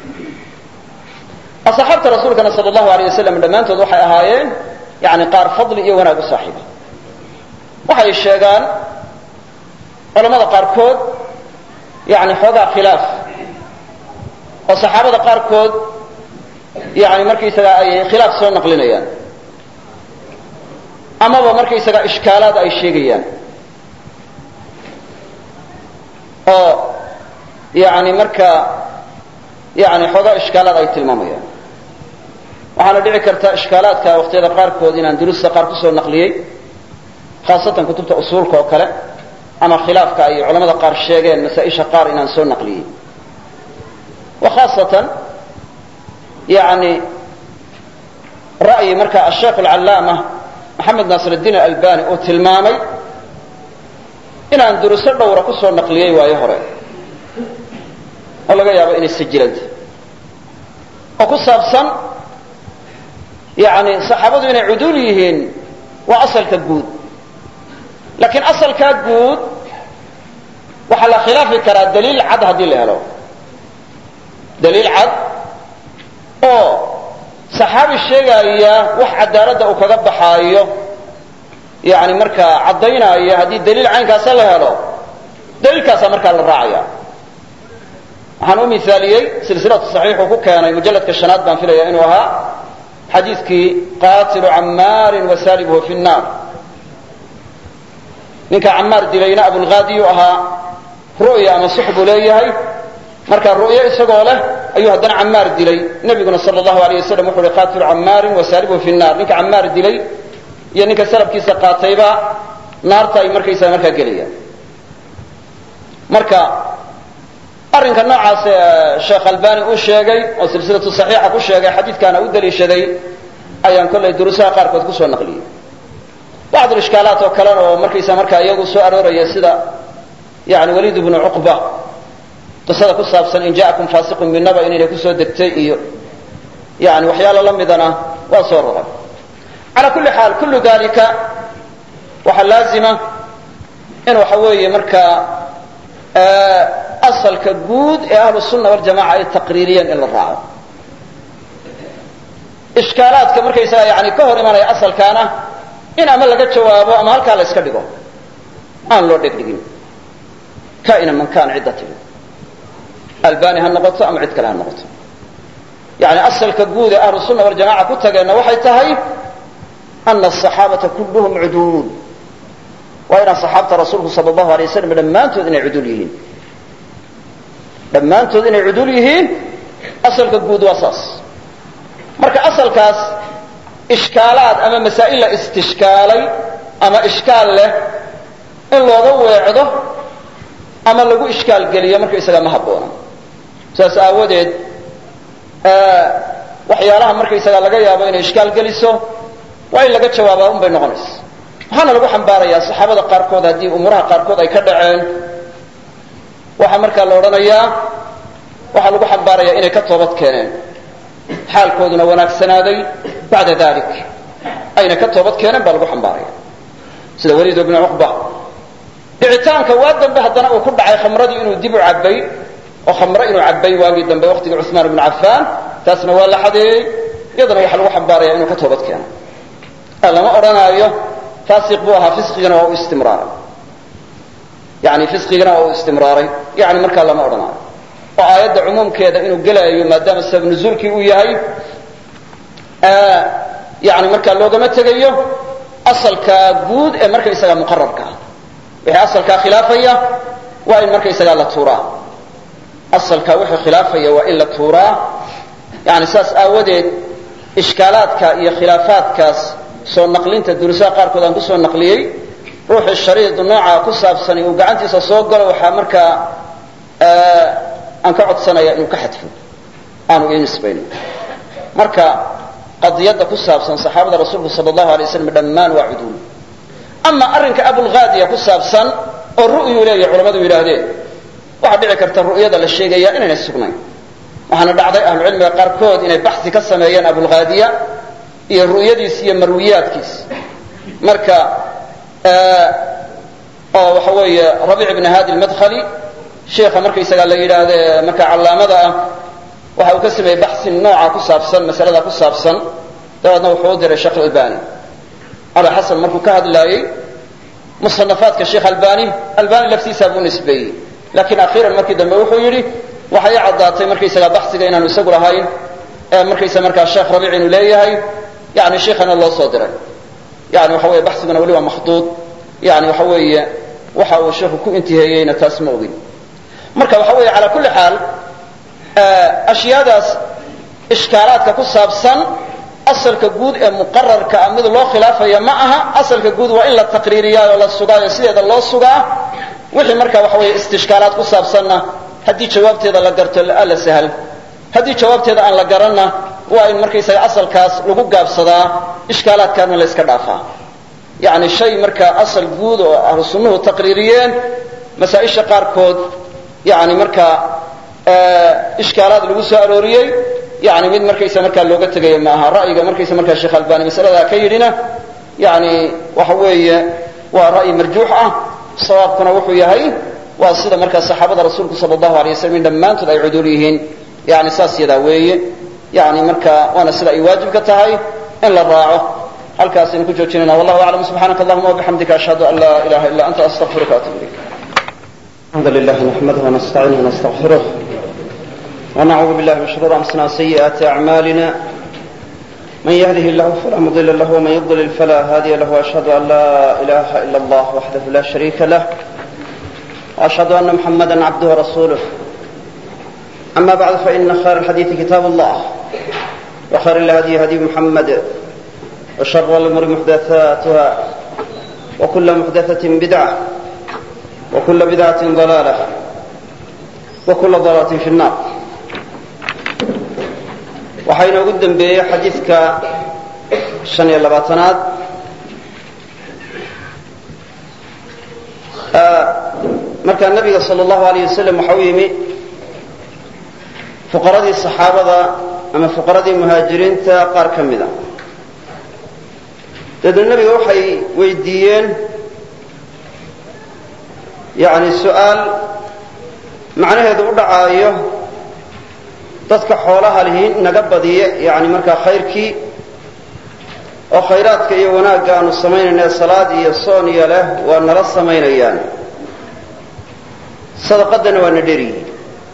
asxaabta rasuulkana sal allahu alay wasalam dhammaantood waxay ahaayeen yani qaar fadli iyo wanaag u saaxiiba waxay sheegaan culamada qaarkood yani xoogaa khilaaf oo saxaabada qaarkood yani markaysaga ay khilaaf soo naqlinayaan amaba markaysaga ishkaalaad ay sheegayaan oo yani marka yani xoogaa ishkaalaad ay tilmaamayaan waxaana dhici karta ishkaalaadka waqtiyada qaarkood inaan duruusta qaar kusoo naqliyey khaasatan kutubta usuulka oo kale ama khilaafka ay culamada qaar sheegeen masaa-isha qaar inaan soo naqliyey wa khaasatan yani ra'yi marka asheekh alcallaama maxamed naasir iddiin alalbani uu tilmaamay inaan duruuso dhowra kusoo naqliyey waayo hore oo laga yaabo inay sajilanta oo ku saabsan yani saxaabadu inay cuduul yihiin waa asalka guud laakiin asalkaa guud waxaa la khilaafi karaa daliil cad haddii la helo daliil cad oo saxaabi sheegaya wax cadaaladda uu kaga baxaayo yani markaa caddaynaya haddii daliil caynkaasa la helo daliilkaasaa markaa la raacaya waxaan u miaaliyey silsilatu saxiixuu ku keenay mujalladka shanaad baan filaya inuu ahaa xadiidkii qaatilu cammaarin wasaalibuhu fi nnaar ninka cammaar dilayna abulhaadiyu ahaa ru'ya ama sux buu leeyahay marka ru'yo isagoo leh ayuu haddana cammaar dilay nebiguna sala allahu alay wasalam wuxu uhi qaatilu cammaarin wasaalibuhu fi nnaar ninka cammaar dilay iyo ninka salabkiisa qaatayba naarta ay markaysaa markaa gelayaan marka arrinka noocaas sheekh albani uu sheegay oo silsilatu saxiixa ku sheegay xadiidkaana u daliishaday ayaan kollay duruusaha qaarkood kusoo naqliyey bacd ishkaalaat oo kalena oo markaysa markaa iyagu soo arooraya sida yani waliid bnu cuqba qisada ku saabsan in ja'akum faasiqun binaba inayna kusoo degtay iyo yani waxyaalo la midana waa soo roray calaa kulli xaal kullu dalika waxaa laazima in waxa weeye markaa asalka guud ee ahlu sunna waljamaca ay taqriiriyeen in la raaco ishkaalaadka markaysaga yani ka hor imanaya asalkaana in ama laga jawaabo ama halkaa la iska dhigo aan loo dhegdhigin kaina man kaan cidda timi albani ha noqoto ama cid kale ha noqoto yani asalka guud ee ahlu sunna waljamaca ku tageenna waxay tahay ana asaxaabata kulluhum cuduul waa inaan saxaabta rasuulku sal allahu alay waslam dhammaantood inay cuduul yihiin dhammaantood inay cuduul yihiin asalka guud waa saas marka asalkaas ishkaalaad ama masaa'il la istishkaalay ama ishkaal leh in looga weecdo ama lagu ishkaal geliyo marka isaga ma habboona saas aawadeed waxyaalaha markaysaga laga yaabo inay ishkaal geliso waa in laga jawaabaa un bay noqonaysa waxaana lagu xambaarayaa saxaabada qaarkood haddii umuuraha qaarkood ay ka dhaceen waxaa markaa la odhanayaa waxaa lagu xambaarayaa inay ka toobad keeneen xaalkooduna wanaagsanaaday bacda dalik ayna ka toobad keeneen baa lagu xambaaraya sida waliid bnu cuqba dhicitaanka waa dambe haddana uu ku dhacay khamradii inuu dib u cabbay oo khamro inuu cabbay waagii dambe waqtigii cuثmaan bnu cafaan taasna waa la xadeeyey iyadana waxaa lagu xambaaraya inuu ka toobad keeno lama odhanaayo faasiq buu ahaa fisqigana waa u istimraaray yani fisqigana waa u istimraaray yani markaa lama odhanaayo oo aayadda cumuumkeeda inuu gelaayo maadaama sabab nuzuulkii uu yahay yani markaa loogama tegayo asalka guud ee markaysaga muqararka ah wixii asalkaa khilaafaya waa in markaysagaa la tuuraa asalkaa wixii khilaafaya waa in la tuuraa yani saas aawadeed ishkaalaadka iyo khilaafaadkaas soo naqlinta durusaha qaarkood aan kusoo naqliyey ruuxii shariid nooca ku saabsani uu gacantiisa soo galo waxaa markaa aan ka codsanaya inuu ka xadfo aanu ii nisbayno marka qadiyadda ku saabsan saxaabada rasuulku sala allahu alay waslam dhammaan waa cuduul ama arrinka abulghaadiya ku saabsan oo ru'yuu leeyahy culamadu yidhaahdeen waxaa dhici karta ru'yada la sheegaya inaynay sugnayn waxaana dhacday ahlucilmiga qaarkood inay baxsi ka sameeyeen abulghaadiya iyo ru'yadiis iyo marwiyaadkiis marka oo waxa weeye rabiic ibn hadi lmadkhali sheikha markaysagaa la yidhaahde marka callaamada ah waxa uu ka sameeyey baxsi nooca ku saabsan masalada ku saabsan dabeedna wuxuu u diray sheekh albani ala xasan markuu ka hadlaayey musanafaadka sheekh albani albani laftiisaa buu nisbeeyey laakiin akhiiran markii dambe wuxuu yidhi waxay i caddaatay markaysagaa baxsiga inaanu isagu lahayn ee markaysa markaa sheekh rabiic inuu leeyahay yani sheikhana loo soo diray yani waxa weye baxsiguna weli waa makhduud yani waxa weeye waxa uu sheikhu ku intiheeyeyna taas ma ogin marka waxa weeye calaa kulli xaal ashyaadaas ishkaalaadka ku saabsan asalka guud ee muqararka ah mid loo khilaafaya ma aha asalka guud waa in la taqriiriyaa oo la sugaayo sideeda loo sugaa wixii marka waxa weeye istishkaalaad ku saabsanna haddii jawaabteeda la garto alla sahal haddii jawaabteeda aan la garanna waa in markaysaga asalkaas lagu gaabsadaa ishkaalaadkaana la yska dhaafaa yani shay markaa asal guud oo ahlu sunnuhu taqriiriyeen masaa-isha qaarkood yani markaa ishkaalaad lagu soo arooriyey yani mid markaysa markaa looga tegayo ma aha ra'yiga markaysa markaa sheekh albani masaladaa ka yidhina yani waxa weeye waa ra'yi marjuux ah sawaabkuna wuxuu yahay waa sida markaa saxaabada rasuulku sala allahu alay waslam in dhammaantood ay cuduul yihiin yani saas yadaa weeye yani marka waana sida ay waajibka tahay in la raaco halkaasaynu ku joojinayna wallahu aclam subxaanaka allahuma wabixamdika ashhadu an laa ilaha illa anta astaqfiruka atub ilayk الحمد لله نحمده ونستعينه ونستغفره ونعوذ بالله من شرور انفسنا وسيئات اعمالنا من يهده الله فلا مضل له ومن يضلل فلا هادي له واشهد ان لا اله الا الله وحده لا شريك له واشهد ان محمدا عبده ورسوله اما بعد فان خير الحديث كتاب الله وخير الهدي هدي محمد وشر الامور محدثاتها وكل محدثه بدعه وكل بدعة ضلالة وكل ضلالة في النار waxaa inoogu dembeeyey xadiidka shan iyo labaatanaad markaa nabiga sal allahu alayh wasalam waxa u yimi fuqaradii saxaabada ama fuqaradii muhaajiriinta qaar ka mida dabeedna nebiga waxay weydiiyeen yani su-aal macnaheedu u dhacaayo dadka xoolaha lihi naga badiya yani markaa khayrkii oo khayraadka iyo wanaagga aanu samaynayna salaad iyo soon iyo leh waa nala samaynayaan sadaqadana waa na dheryihiin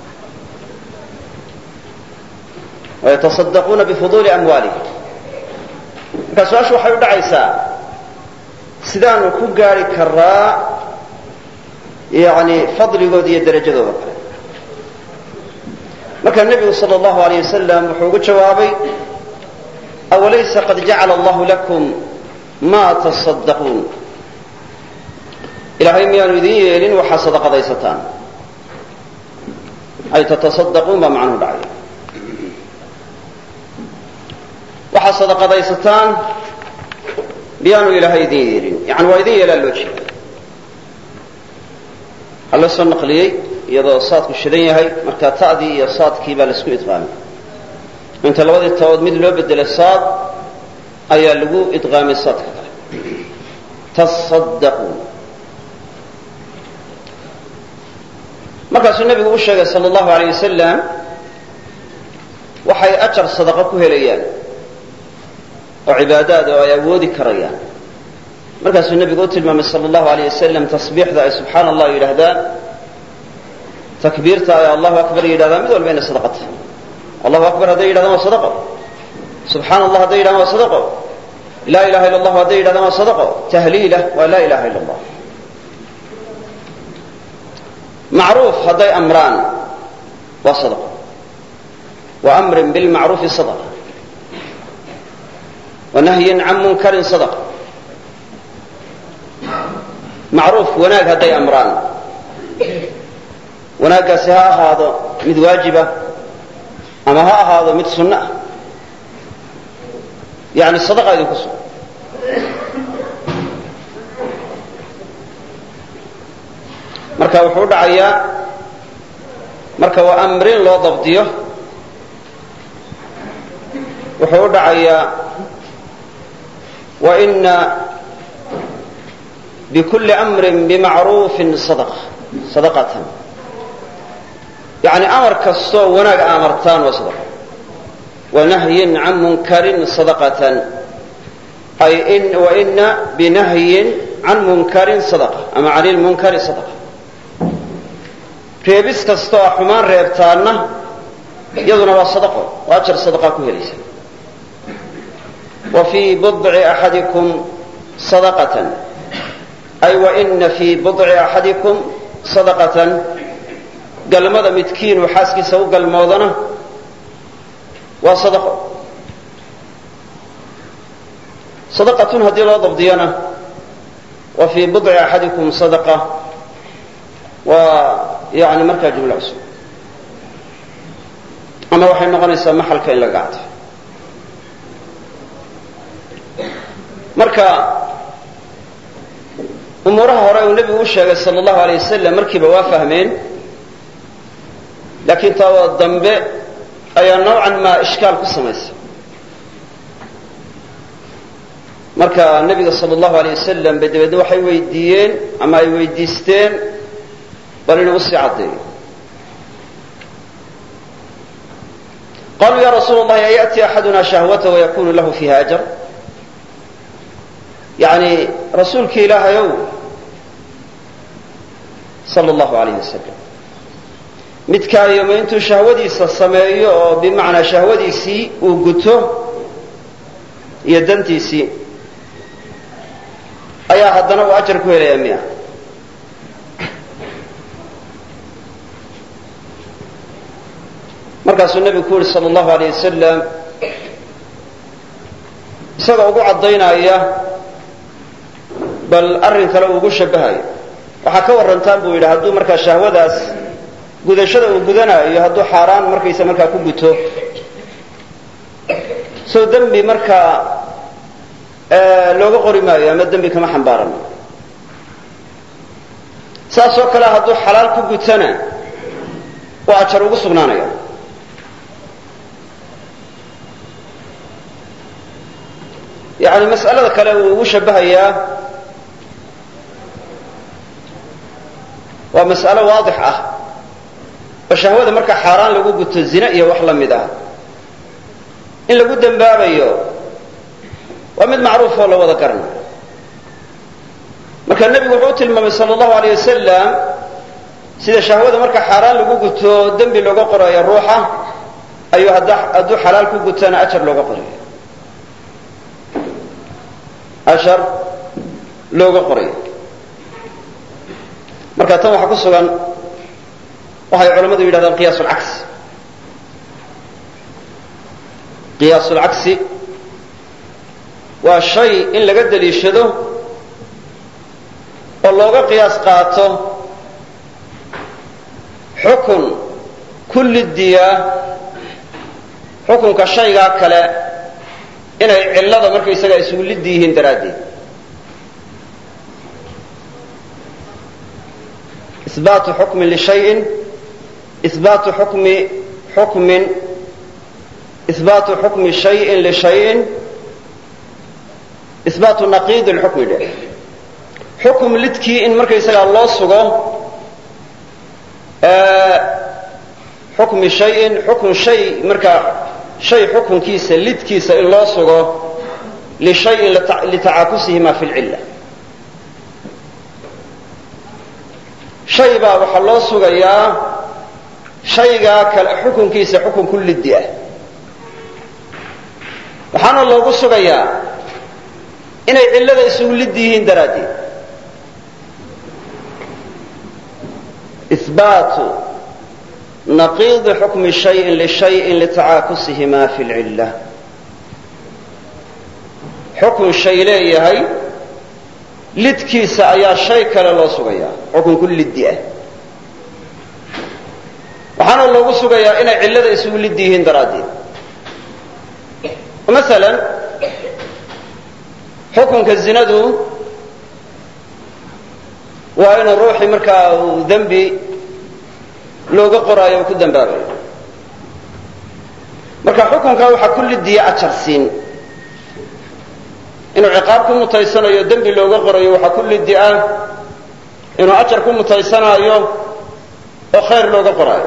wayatasaddaquuna bifuduuli amwaalihim markaa su-aashu waxay u dhacaysaa sidaanu ku gaari karaa yani fadligooda iyo darajadooda kale markaa nebigu sal allahu alayh wasalam wuxuu ugu jawaabay awalaysa qad jacala allahu lakum ma tasaddaquun ilaahay miyaanu idin yeelin waxaa sadaqadaysataan ay tatasaddaquun baa macnuhu dhacay waxaa sadaqadaysataan miyaanu ilaahay idin yeelin yani waa idin yeelaa loo jeeda waxaa loo soo naqliyey iyadoo saadku shidan yahay markaa ta'dii iyo saadkii baa laisku idqaamay inta labadii tabood mid loo bedelay saad ayaa lagu idqaamay saadka kale tasaddaquun markaasuu nebigu u sheegay sala allahu alayh wasalam waxay ajar sadaqo ku helayaan oo cibaadaad oo ay awoodi karayaan markaasuu nebigu u tilmaamay sala allahu alayh wasalam tasbiixda ay subxaana allah yidhaahdaan takbiirta ay allahu akbar yidhahdaan mid walba inay sadaqo tahay allahu akbar hadday yidhahdaan waa sadaqo subxaana allah hadday yidhahdaan waa sadaqo laa ilaha illa allahu hadday yidhahdaan waa sadaqo tahliila waa laa ilaha illa allah macruuf hadday amraan waa sadaqo wa amrin bilmacruufi sadaqa wa nahyin can munkarin sadaqa macruuf wanaag hadday amraan wanaaggaasi ha ahaado mid waajiba ama ha ahaado mid sunno ah yani sadaqa idinku sugan marka wuxuu u dhacayaa marka waa amrin loo dabdiyo wuxuu u dhacayaa waina bkuli amrin bimacruufin sadaqa sadaqatan yani amar kastoo wanaag amartaan waa sadaqa wanahyin can munkarin sadaqatan ay waina binahyin can munkarin sadaqa ama can ilmunkari sadaqa reebis kastoo a xumaan reebtaanna iyaduna waa sadaqo oo ajar sadaqaa ku helaysa wa fii budci axadikum sadaqatan ay waina fii budci axadikum sadaqatan galmada midkiinuu xaaskiisa u galmoodana waa sadaqo sadaqatun haddii loo dabdiyana wa fii budci axadikum sadaqa waa yani markaa jumla cusub ama waxay noqonaysaa maxalka in laga cadfo marka umuuraha hore uu nebigu u sheegay sal allahu alay wasalam markiiba waa fahmeen laakiin taa dambe ayaa nawcan maa ishkaal ku samaysay marka nebiga sal allahu alay wasalam bay dabeedna waxay weydiiyeen ama ay weydiisteen bal inuu usii caddeeyo qaluu ya rasuul اllahi ayأti axaduna shahwata wayakunu lahu fiiha ajar yani rasuulki ilaahayow sal allahu alayh wasalam midkaayoma intuu shahwadiisa sameeyo oo bimacnaa shahwadiisii uu guto iyo dantiisii ayaa haddana uu ajar ku helaya miya markaasuu nebigu ku yihi sal allahu alayh wasalam isagoo ugu caddaynaya bal arrin kale uu ugu shabahayo waxaa ka warrantaan buu yidhi hadduu markaa shahwadaas gudashada uu gudanaayo hadduu xaaraan markaysa markaa ku guto soo dembi markaa looga qori maayo ama dembi kama xambaarano saas oo kale hadduu xalaal ku gutana waa ajar ugu sugnaanaya yani mas'alada kale uu ugu shabahayaa waa mas'alo waadix ah oo shahwada marka xaaraan lagu guto zina iyo wax la mid ah in lagu dembaabayo waa mid macruuf oo la wada garanayo marka nebigu wuxuu u tilmaamay sal allahu alayh wasalam sida shahwada marka xaaraan lagu guto dembi looga qorayo ruuxa ayuu hadduu xalaal ku gutana ajar looga qorayo ashar looga qorayo marka tan waxaa ku sugan waxay culammadu yidhahdaan qiyaas lcagsi qiyaas lcagsi waa shay in laga daliishado oo looga qiyaas qaato xukun kullidiyaa xukunka shaygaa kale inay cillada markaysaga isugu liddi yihiin daraaddeed isbaatu xukmin lishayin isbaatu xukmi xukmin isbaatu xukmi shayin lishayin isbaatu naqiid lxukmi dhe xukum lidkii in markaysagaa loo sugo xukmi shayin xukun shay markaa shay xukunkiisa lidkiisa in loo sugo lishayin litacaakusihima fi lcilla shay baa waxaa loo sugayaa shaygaa kale xukunkiisa xukun ku liddi ah waxaana loogu sugayaa inay cillada isugu liddi yihiin daraaddeed ihbaatu naqiidi xukmi shayin lishayin litacaakusihima fi lcilla xukun shay leeyahay lidkiisa ayaa shay kale loo sugayaa xukun ku liddi ah waxaana loogu sugayaa inay cillada isugu liddi yihiin daraaddeed masalan xukunka zinadu waa inuu ruuxii markaa uu dembi looga qoraayo uu ku dambaabayo marka xukunkaa waxaa ku lidiya ajar siin inuu ciqaab ku mutaysanayo dembi looga qorayo waxaa ku lidi ah inuu ajar ku mutaysanaayo oo khayr looga qoraayo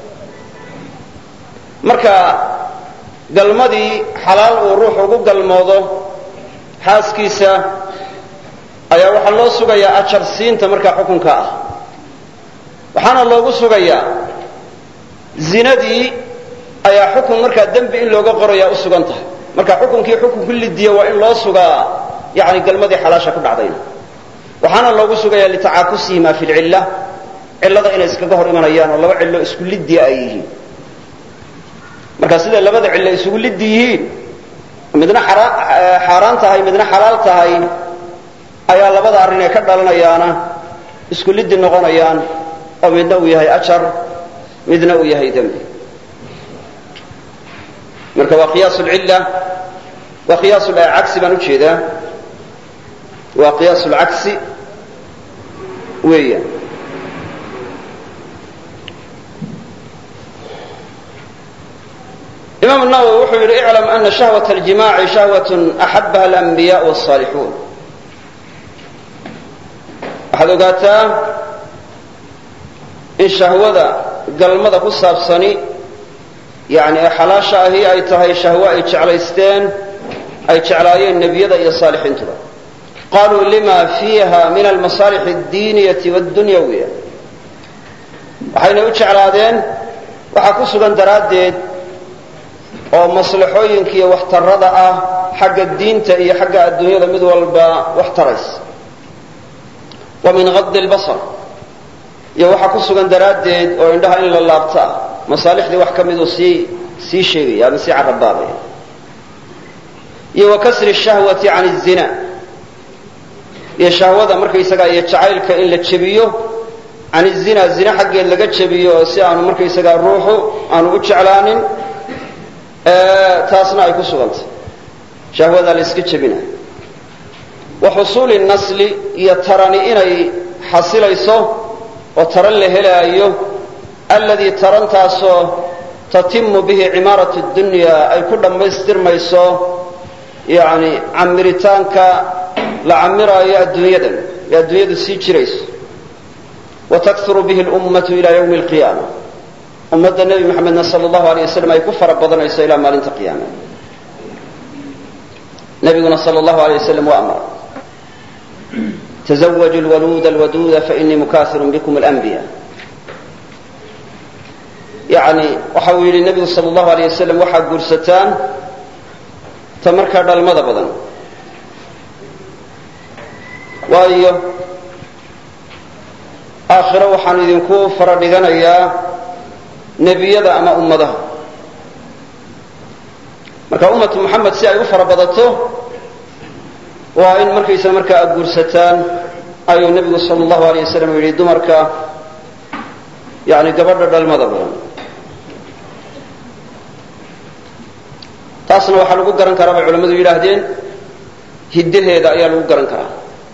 marka galmadii xalaal uu ruux ugu galmoodo xaaskiisa ayaa waxaa loo sugayaa ajar siinta markaa xukunka ah waxaana loogu sugayaa zinadii ayaa xukun markaa dembi in looga qorayaa u sugan tahay marka xukunkii xukun ku lidiya waa in loo sugaa yani galmadii xalaasha ku dhacdayna waxaana loogu sugayaa litacaakusihima fi lcilla cillada inay iskaga hor imanayaan oo laba cillo isku lidiya ay yihiin marka siday labada cillo isugu liddi yihiin midna xaaraan tahay midna xalaal tahay ayaa labada arrin ee ka dhalanayaana isku liddi noqonayaan oo midna uu yahay ajar midna uu yahay dembi marka waa qiyaas lcilla waa qiyaas cagsi baan ujeedaa waa qiyaas lcagsi weeyaan imaam nawowi wuxuu yidhi iclam ana shahwaة اljimaaci shahwaة axabaha alanbiyaء wالصaalixuun waxaad ogaataa in shahwada galmada ku saabsani yani ee xalaasha ahi ay tahay shahwo ay jeclaysteen ay jeclaayeen nebiyada iyo saalixiintuba qaluu lima fiiha min almasaalix اdiiniyati wاddunyawiya waxayna u jeclaadeen waxaa ku sugan daraaddeed oo maslaxooyinka iyo waxtarada ah xagga diinta iyo xagga adduunyada mid walba wax taraysa wa min qadi lbasar iyo waxaa ku sugan daraaddeed oo indhaha in la laabto ah masaalixdii wax ka miduu sii sii sheegaya ama sii carabaabaya iyo wa kasri shahwati can الzina iyo shahwada markaysagaa iyo jacaylka in la jebiyo can الzina zina xaggeed laga jebiyo oo si aanu markaysagaa ruuxu aanu u jeclaanin taasna ay ku sugantay shahwadaa la iska jebinayo wa xusuuli nasli iyo tarani inay xasilayso oo taran la helaayo alladii tarantaasoo tatimu bihi cimaaratu dunya ay ku dhammaystirmayso yani camiritaanka la camiraayo adduunyadan ee adduunyadu sii jirayso wa takuru bihi lummatu ila ywmi alqiyaama ummadda nebi maxamedna sal allahu alay wasalam ay ku fara badanayso ilaa maalinta qiyaama nabiguna sal allahu alay wasalam waa amara tزwجوا الwluda اlwaduda faإnii mukahir bkm اlأnbiya yani waxa uu yidhi nebigu sal اllahu alيyه wasalam waxaad guursataan ta markaa dhalmada badan waayo aakhiro waxaan idinku fara dhiganayaa nebiyada ama ummadaha marka ummatu muxamed si ay u fara badato waa in markaysa markaa aad guursataan ayuu nebigu sal allahu alay wasalam yidhi dumarka yani gabadha dhalmada badan taasna waxaa lagu garan karaa bay culamadu yidhaahdeen hiddaheeda ayaa lagu garan karaa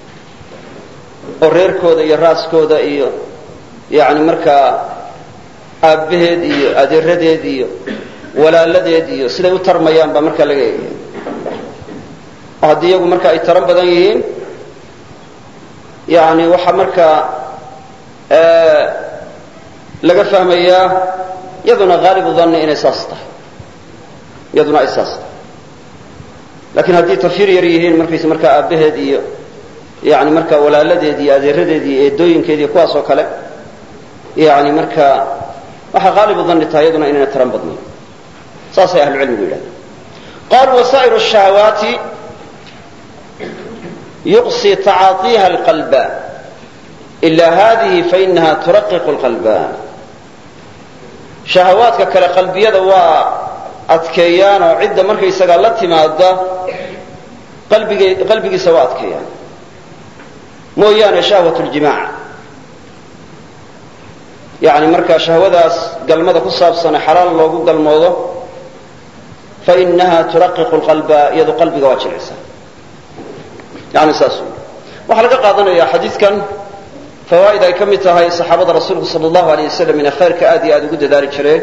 oo reerkooda iyo raaskooda iyo yani markaa aabbaheed iyo adeeradeed iyo walaaladeed iyo siday u tarmayaan baa markaa laga eegaya oo haddii iyagu marka ay taran badan yihiin yani waxaa markaa laga fahmayaa yaduna haalibu danni inay saas tahay iyaduna ay saas tahay laakiin haddii tafyir yar yihiin markayse markaa aabbaheed iyo yani markaa walaaladeed iyo adeeradeed iyo eedooyinkeed iyo kuwaas oo kale yani markaa waxaa qaalibu danni tahay iyaduna inayna taran badnayn saasay ahlucilmigu yidhahdeen qaluu wasaa'iru الشhahawaati yuqsi tacaaطiha اlqalba ila hadihi fainaha turaqiqu اlqalba shahawaadka kale qalbiyada waa adkeeyaan oo cidda markaysagaa la timaada qalbig qalbigiisa waa adkeeyaan mooyaane shahwat اljimaac yani markaa shahwadaas galmada ku saabsane xalaal loogu galmoodo fainaha turaqiqu lqalba iyadu qalbiga waa jilcisa yani saas waxaa laga qaadanaya xadiidkan fawaa'id ay ka mid tahay saxaabada rasuulku sala allahu aleyh wasalam inay khayrka aad iyo aada ugu dadaali jireen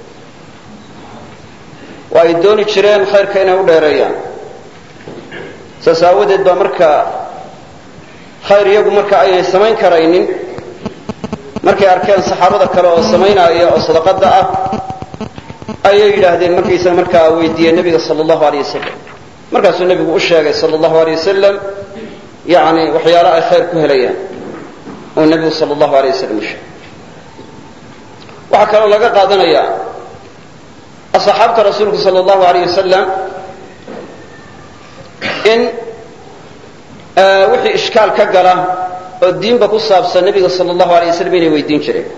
oo ay dooni jireen khayrka inay u dheereeyaan saas aawadeed baa marka khayr iyagu marka aynay samayn karaynin markay arkeen saxaabada kale oo samaynaya oo sadaqada ah ayay yidhaahdeen markaysa markaa weydiiyeen nebiga sala allahu aleyh wasalam markaasuu nebigu u sheegay sala allahu aleyh wasalam yani waxyaalo ay khayr ku helayaan oo nebigu sala allahu aleyh wasalam u sheegay waxaa kaloo laga qaadanaya asxaabta rasuulku sala allahu aleyh wasalam in wixii ishkaal ka gala oo diinba ku saabsan nebiga sala allahu alay wasalam inay weydiin jireen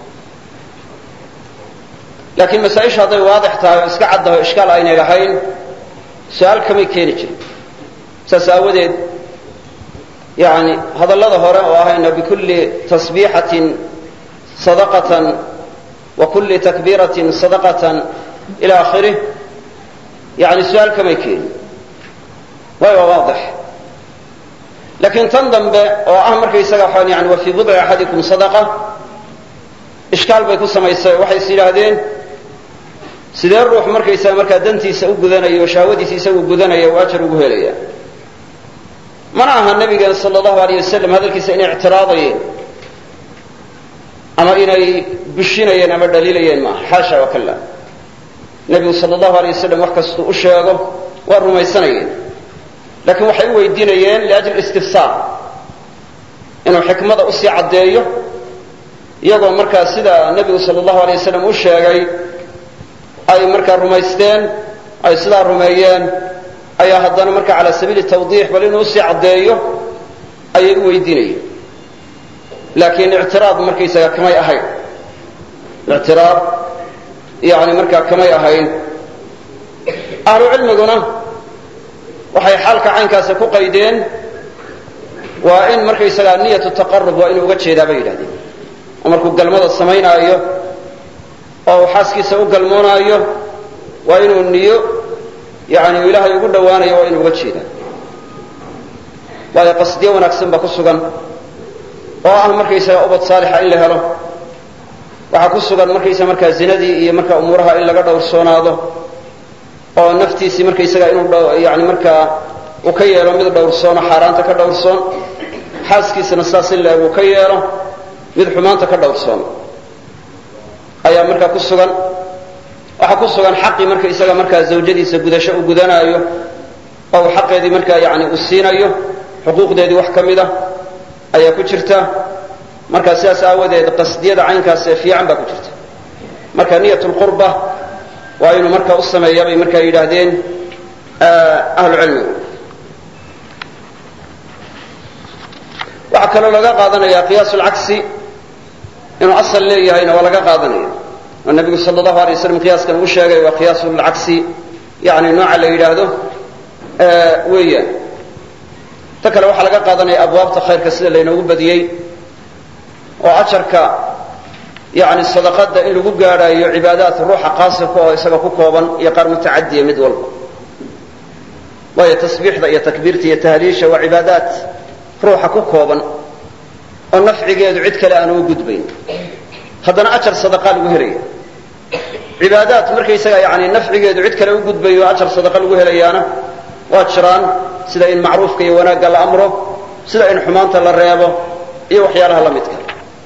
laakiin masaa-isha hadday waadix tahay oo iska caddaho ishkaal aynay lahayn su-aal kamay keeni jirin saas aawadeed yani hadallada hore oo ahayna bikulli tasbiixatin sadaqatan wa kulli takbiiratin sadaqatan ila akhirih yani su-aal kamay keeni way waa waadix laakiin tan dambe oo ah markaysaga waxaan yani wa fii budci axadikum sadaqa ishkaal bay ku samaysay waxay is yidhaahdeen sidee ruux markaysaga markaa dantiisa u gudanaya oo shahwadiisa isagu gudanaya uu ajar ugu helaya mana aha nabigeen sala allahu aleyh wasalam hadalkiisa inay ictiraadayeen ama inay bushinayeen ama dhaliilayeen maaha xaasha wa kala nebigu sala allahu aleyh wasalam wax kastuu u sheego waa rumaysanayeen laakiin waxay u weydiinayeen liajli istifsaar inuu xikmada usii caddeeyo iyagoo markaa sida nebigu sala allahu alay wasalam u sheegay ay markaa rumaysteen ay sidaa rumeeyeen ayaa haddana marka calaa sabiili tawdiix bal inuu usii caddeeyo ayay u weydiinayeen laakiin ictiraad markaysaga kamay ahayn ictiraad yani markaa kamay ahayn ahlu cilmiguna waxay xaalka caynkaasi ku qaydeen waa in markaysagaa niyatu taqarub waa inuu uga jeedaa bay yidhahdeen oo markuu galmada samaynaayo oo uu xaaskiisa u galmoonaayo waa inuu niyo yani ilaahay ugu dhowaanayo waa inuu uga jeedaa waayo qasdiyo wanaagsan baa ku sugan oo ah markaysaga ubad saalixa in la helo waxaa ku sugan markaysa markaa zinadii iyo markaa umuuraha in laga dhowrsoonaado oo naftiisii markaysaga inuu yani markaa uu ka yeelo mid dhowrsoono xaaraanta ka dhowrsoon xaaskiisana sidaas in laeg uu ka yeelo mid xumaanta ka dhowrsoon ayaa markaa ku sugan waxaa ku sugan xaqii marka isaga markaa zawjadiisa gudasho uu gudanaayo oo uu xaqeedii markaa yani uu siinayo xuquuqdeedii wax ka mid a ayaa ku jirta markaa sidaas aawadeed qasdiyada caynkaas ee fiican baa ku jirta marka niyat lqurba waa inuu markaa u sameeya bay markaa yidhaahdeen ahlu cilmigu waxaa kaloo laga qaadanaya qiyaas lcagsi inuu asal leeyahayna waa laga qaadanaya oo nabigu sal allahu alay waslam qiyaaskan uu sheegay waa qiyaas lcagsi yani nooca la yidhaahdo weeyaan ta kale waxaa laga qaadanaya abwaabta khayrka sida laynoogu badiyey oo ajarka yani sadaqada in lagu gaadhaayo cibaadaat ruuxa qaasirka oo isaga ku kooban iyo qaar mutacadiya mid walba waayo tasbiixda iyo takbiirta iyo tahliisha waa cibaadaat ruuxa ku kooban oo nafcigeedu cid kale aan uga gudbayn haddana ajar sadaqaa lagu helaya cibaadaat markaysaga yani nafcigeedu cid kale u gudbayo ajar sadaqa lagu helayaana waa jiraan sida in macruufka iyo wanaagga la amro sida in xumaanta la reebo iyo waxyaalaha la midka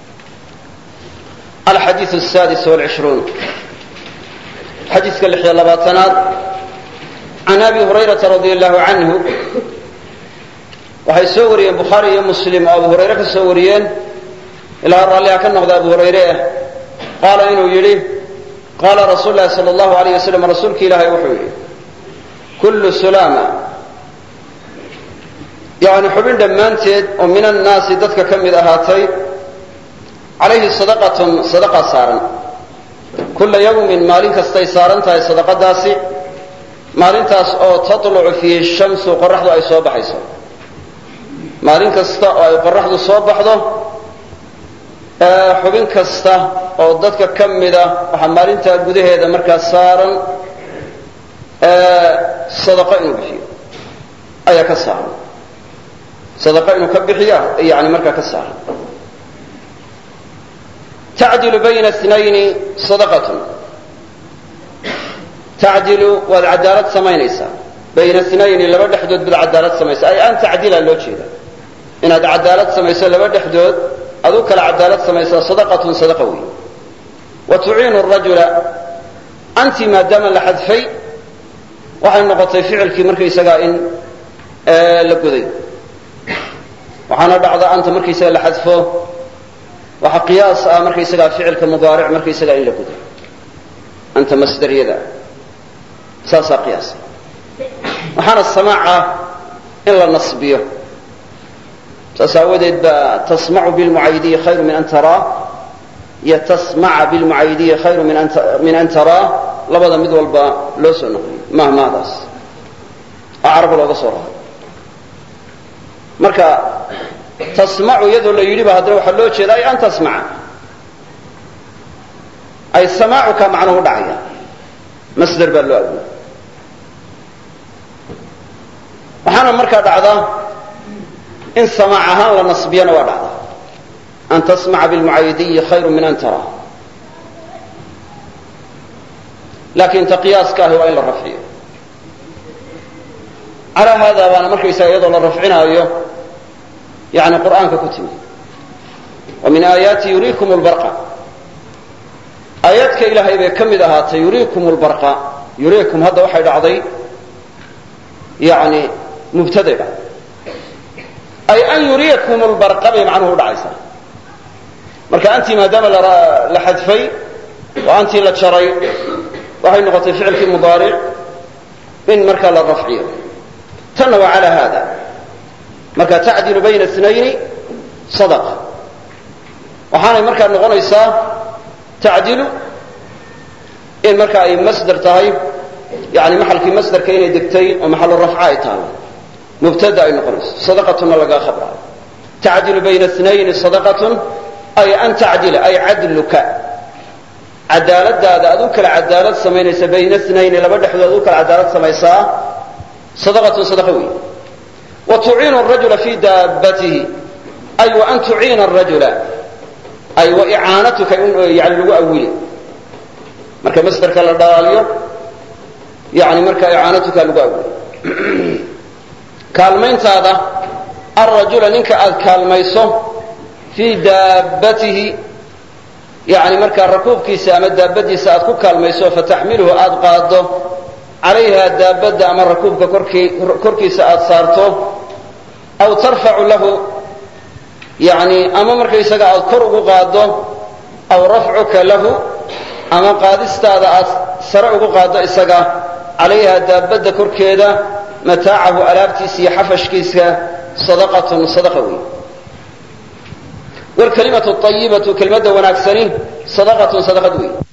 alxadiiu sadis wlcishruun xadiidka lix iyo labaatanaad can abi hurayrata radi allahu canhu waxay soo wariyeen bukhaari iyo muslim oo abu hurayre ka soo wariyeen ilaa raalliha ka noqda abu hurayre ah qaala inuu yidhi qaala rasuulu lahi sala allahu alayh wasalam rasuulki ilaahay wuxuu yidhi kullu sulaama yani xubin dhammaanteed oo min annaasi dadka ka mid ahaatay calayhi sadaqatun sadaqa saaran kulla yawmin maalin kastay saaran tahay sadaqadaasi maalintaas oo tatlucu fiihi shamsu qoraxdu ay soo baxayso maalin kasta oo ay qoraxdu soo baxdo xubin kasta oo dadka ka mida waxaa maalintaa gudaheeda markaa saaran sadaqo inuu bixiyo ayaa ka saaran sadaqo inuu ka bixiya yani markaa ka saaran tacdilu bayna snayni sadaqatun tacdilu waad cadaalad samaynaysaa bayna snayni laba dhexdood baad cadaalad samaysa ay an tacdila loo jeeda inaad cadaalad samayso laba dhexdood aduu kala cadaalad samaysaa sadaqatun sadaqa wey wa tuciinu rajula anti maadaama la xadfay waxay noqotay ficilkii markaysagaa in la goday waxaana dhacda anta markaysaga la xadfo waxa qiyaas ah markaysagaa ficilka mudaaric markaysagaa in la goday anta masdariyada saasaa qiyaasa waxaana samaaca in la nasbiyo saas aawadeed baa tasmacu bilmucaydiyi khayru min an taraa iyo tasmaca bilmucaydiyi khayru min an taraa labada mid walba loo soo noqliyo mahmaadaas oo caraba looga soo raray marka tasmacu iyadoo la yidhi ba haddana waxaa loo jeeda ay an tasmaca ay samaacuka macnuhu dhacaya masder baa loo aguya waxaana markaa dhacda in samaac ahaan la nasbiyana waa dhacda an tasmaca bilmucaydiyi khayru min an taraa laakiin ta qiyaaska ahi waa in la rafciyo calaa haada baana markaysaga iyadoo la rafcinaayo yani qur'aanka ku timi wa min aayaati yuriikum lbarqa aayaadka ilaahay bay ka mid ahaatay yuriikum lbarqa yuriikum hadda waxay dhacday yani mubtaday dhacday ay an yuriyakum lbarqa bay macnuhu udhacaysaa marka antii maadaama la xadfay oo antii la jaray waxay noqotay ficilkii mudaaric in markaa la rafciyo tanna waa calaa haada marka tacdilu bayna snayni sadaqa waxaanay markaa noqonaysaa tacdilu in marka ay masder tahay yani maxalkii masderka inay degtay oo maxalu rafca ay taalo mubtada ay noqonayso sadaqatuna lagaa khabraayo tacdilu bayna snayni sadaqatun ay an tacdila ay cadluka cadaaladaada adu kala cadaalad samaynaysa bayna snayni laba dhexdood adu kala cadaalad samaysaa sadaqatun sadaqa wey wa tuciinu rajula fi daabatihi ay wa an tuciina rajula ay wa icaanatuka yani lagu awili marka masderka la dhalaaliyo yani marka icaanatuka lagu awili kaalmayntaada alrajula ninka aad kaalmayso fii daabatihi yani markaa rakuubkiisa ama daabadiisa aad ku kaalmayso fataxmiluhu aad qaado calayha daabadda ama rakuubka korkiisa aad saarto aw tarfacu lahu yani ama markaysaga aad kor ugu qaado aw rafcuka lahu ama qaadistaada aad sare ugu qaado isaga calayha daabadda korkeeda mataacahu alaabtiisa iyo xafashkiisa sadaqatun sadaqa wey wlkalimatu ayibatu kelmadda wanaagsani sadaqatun sadaqad wey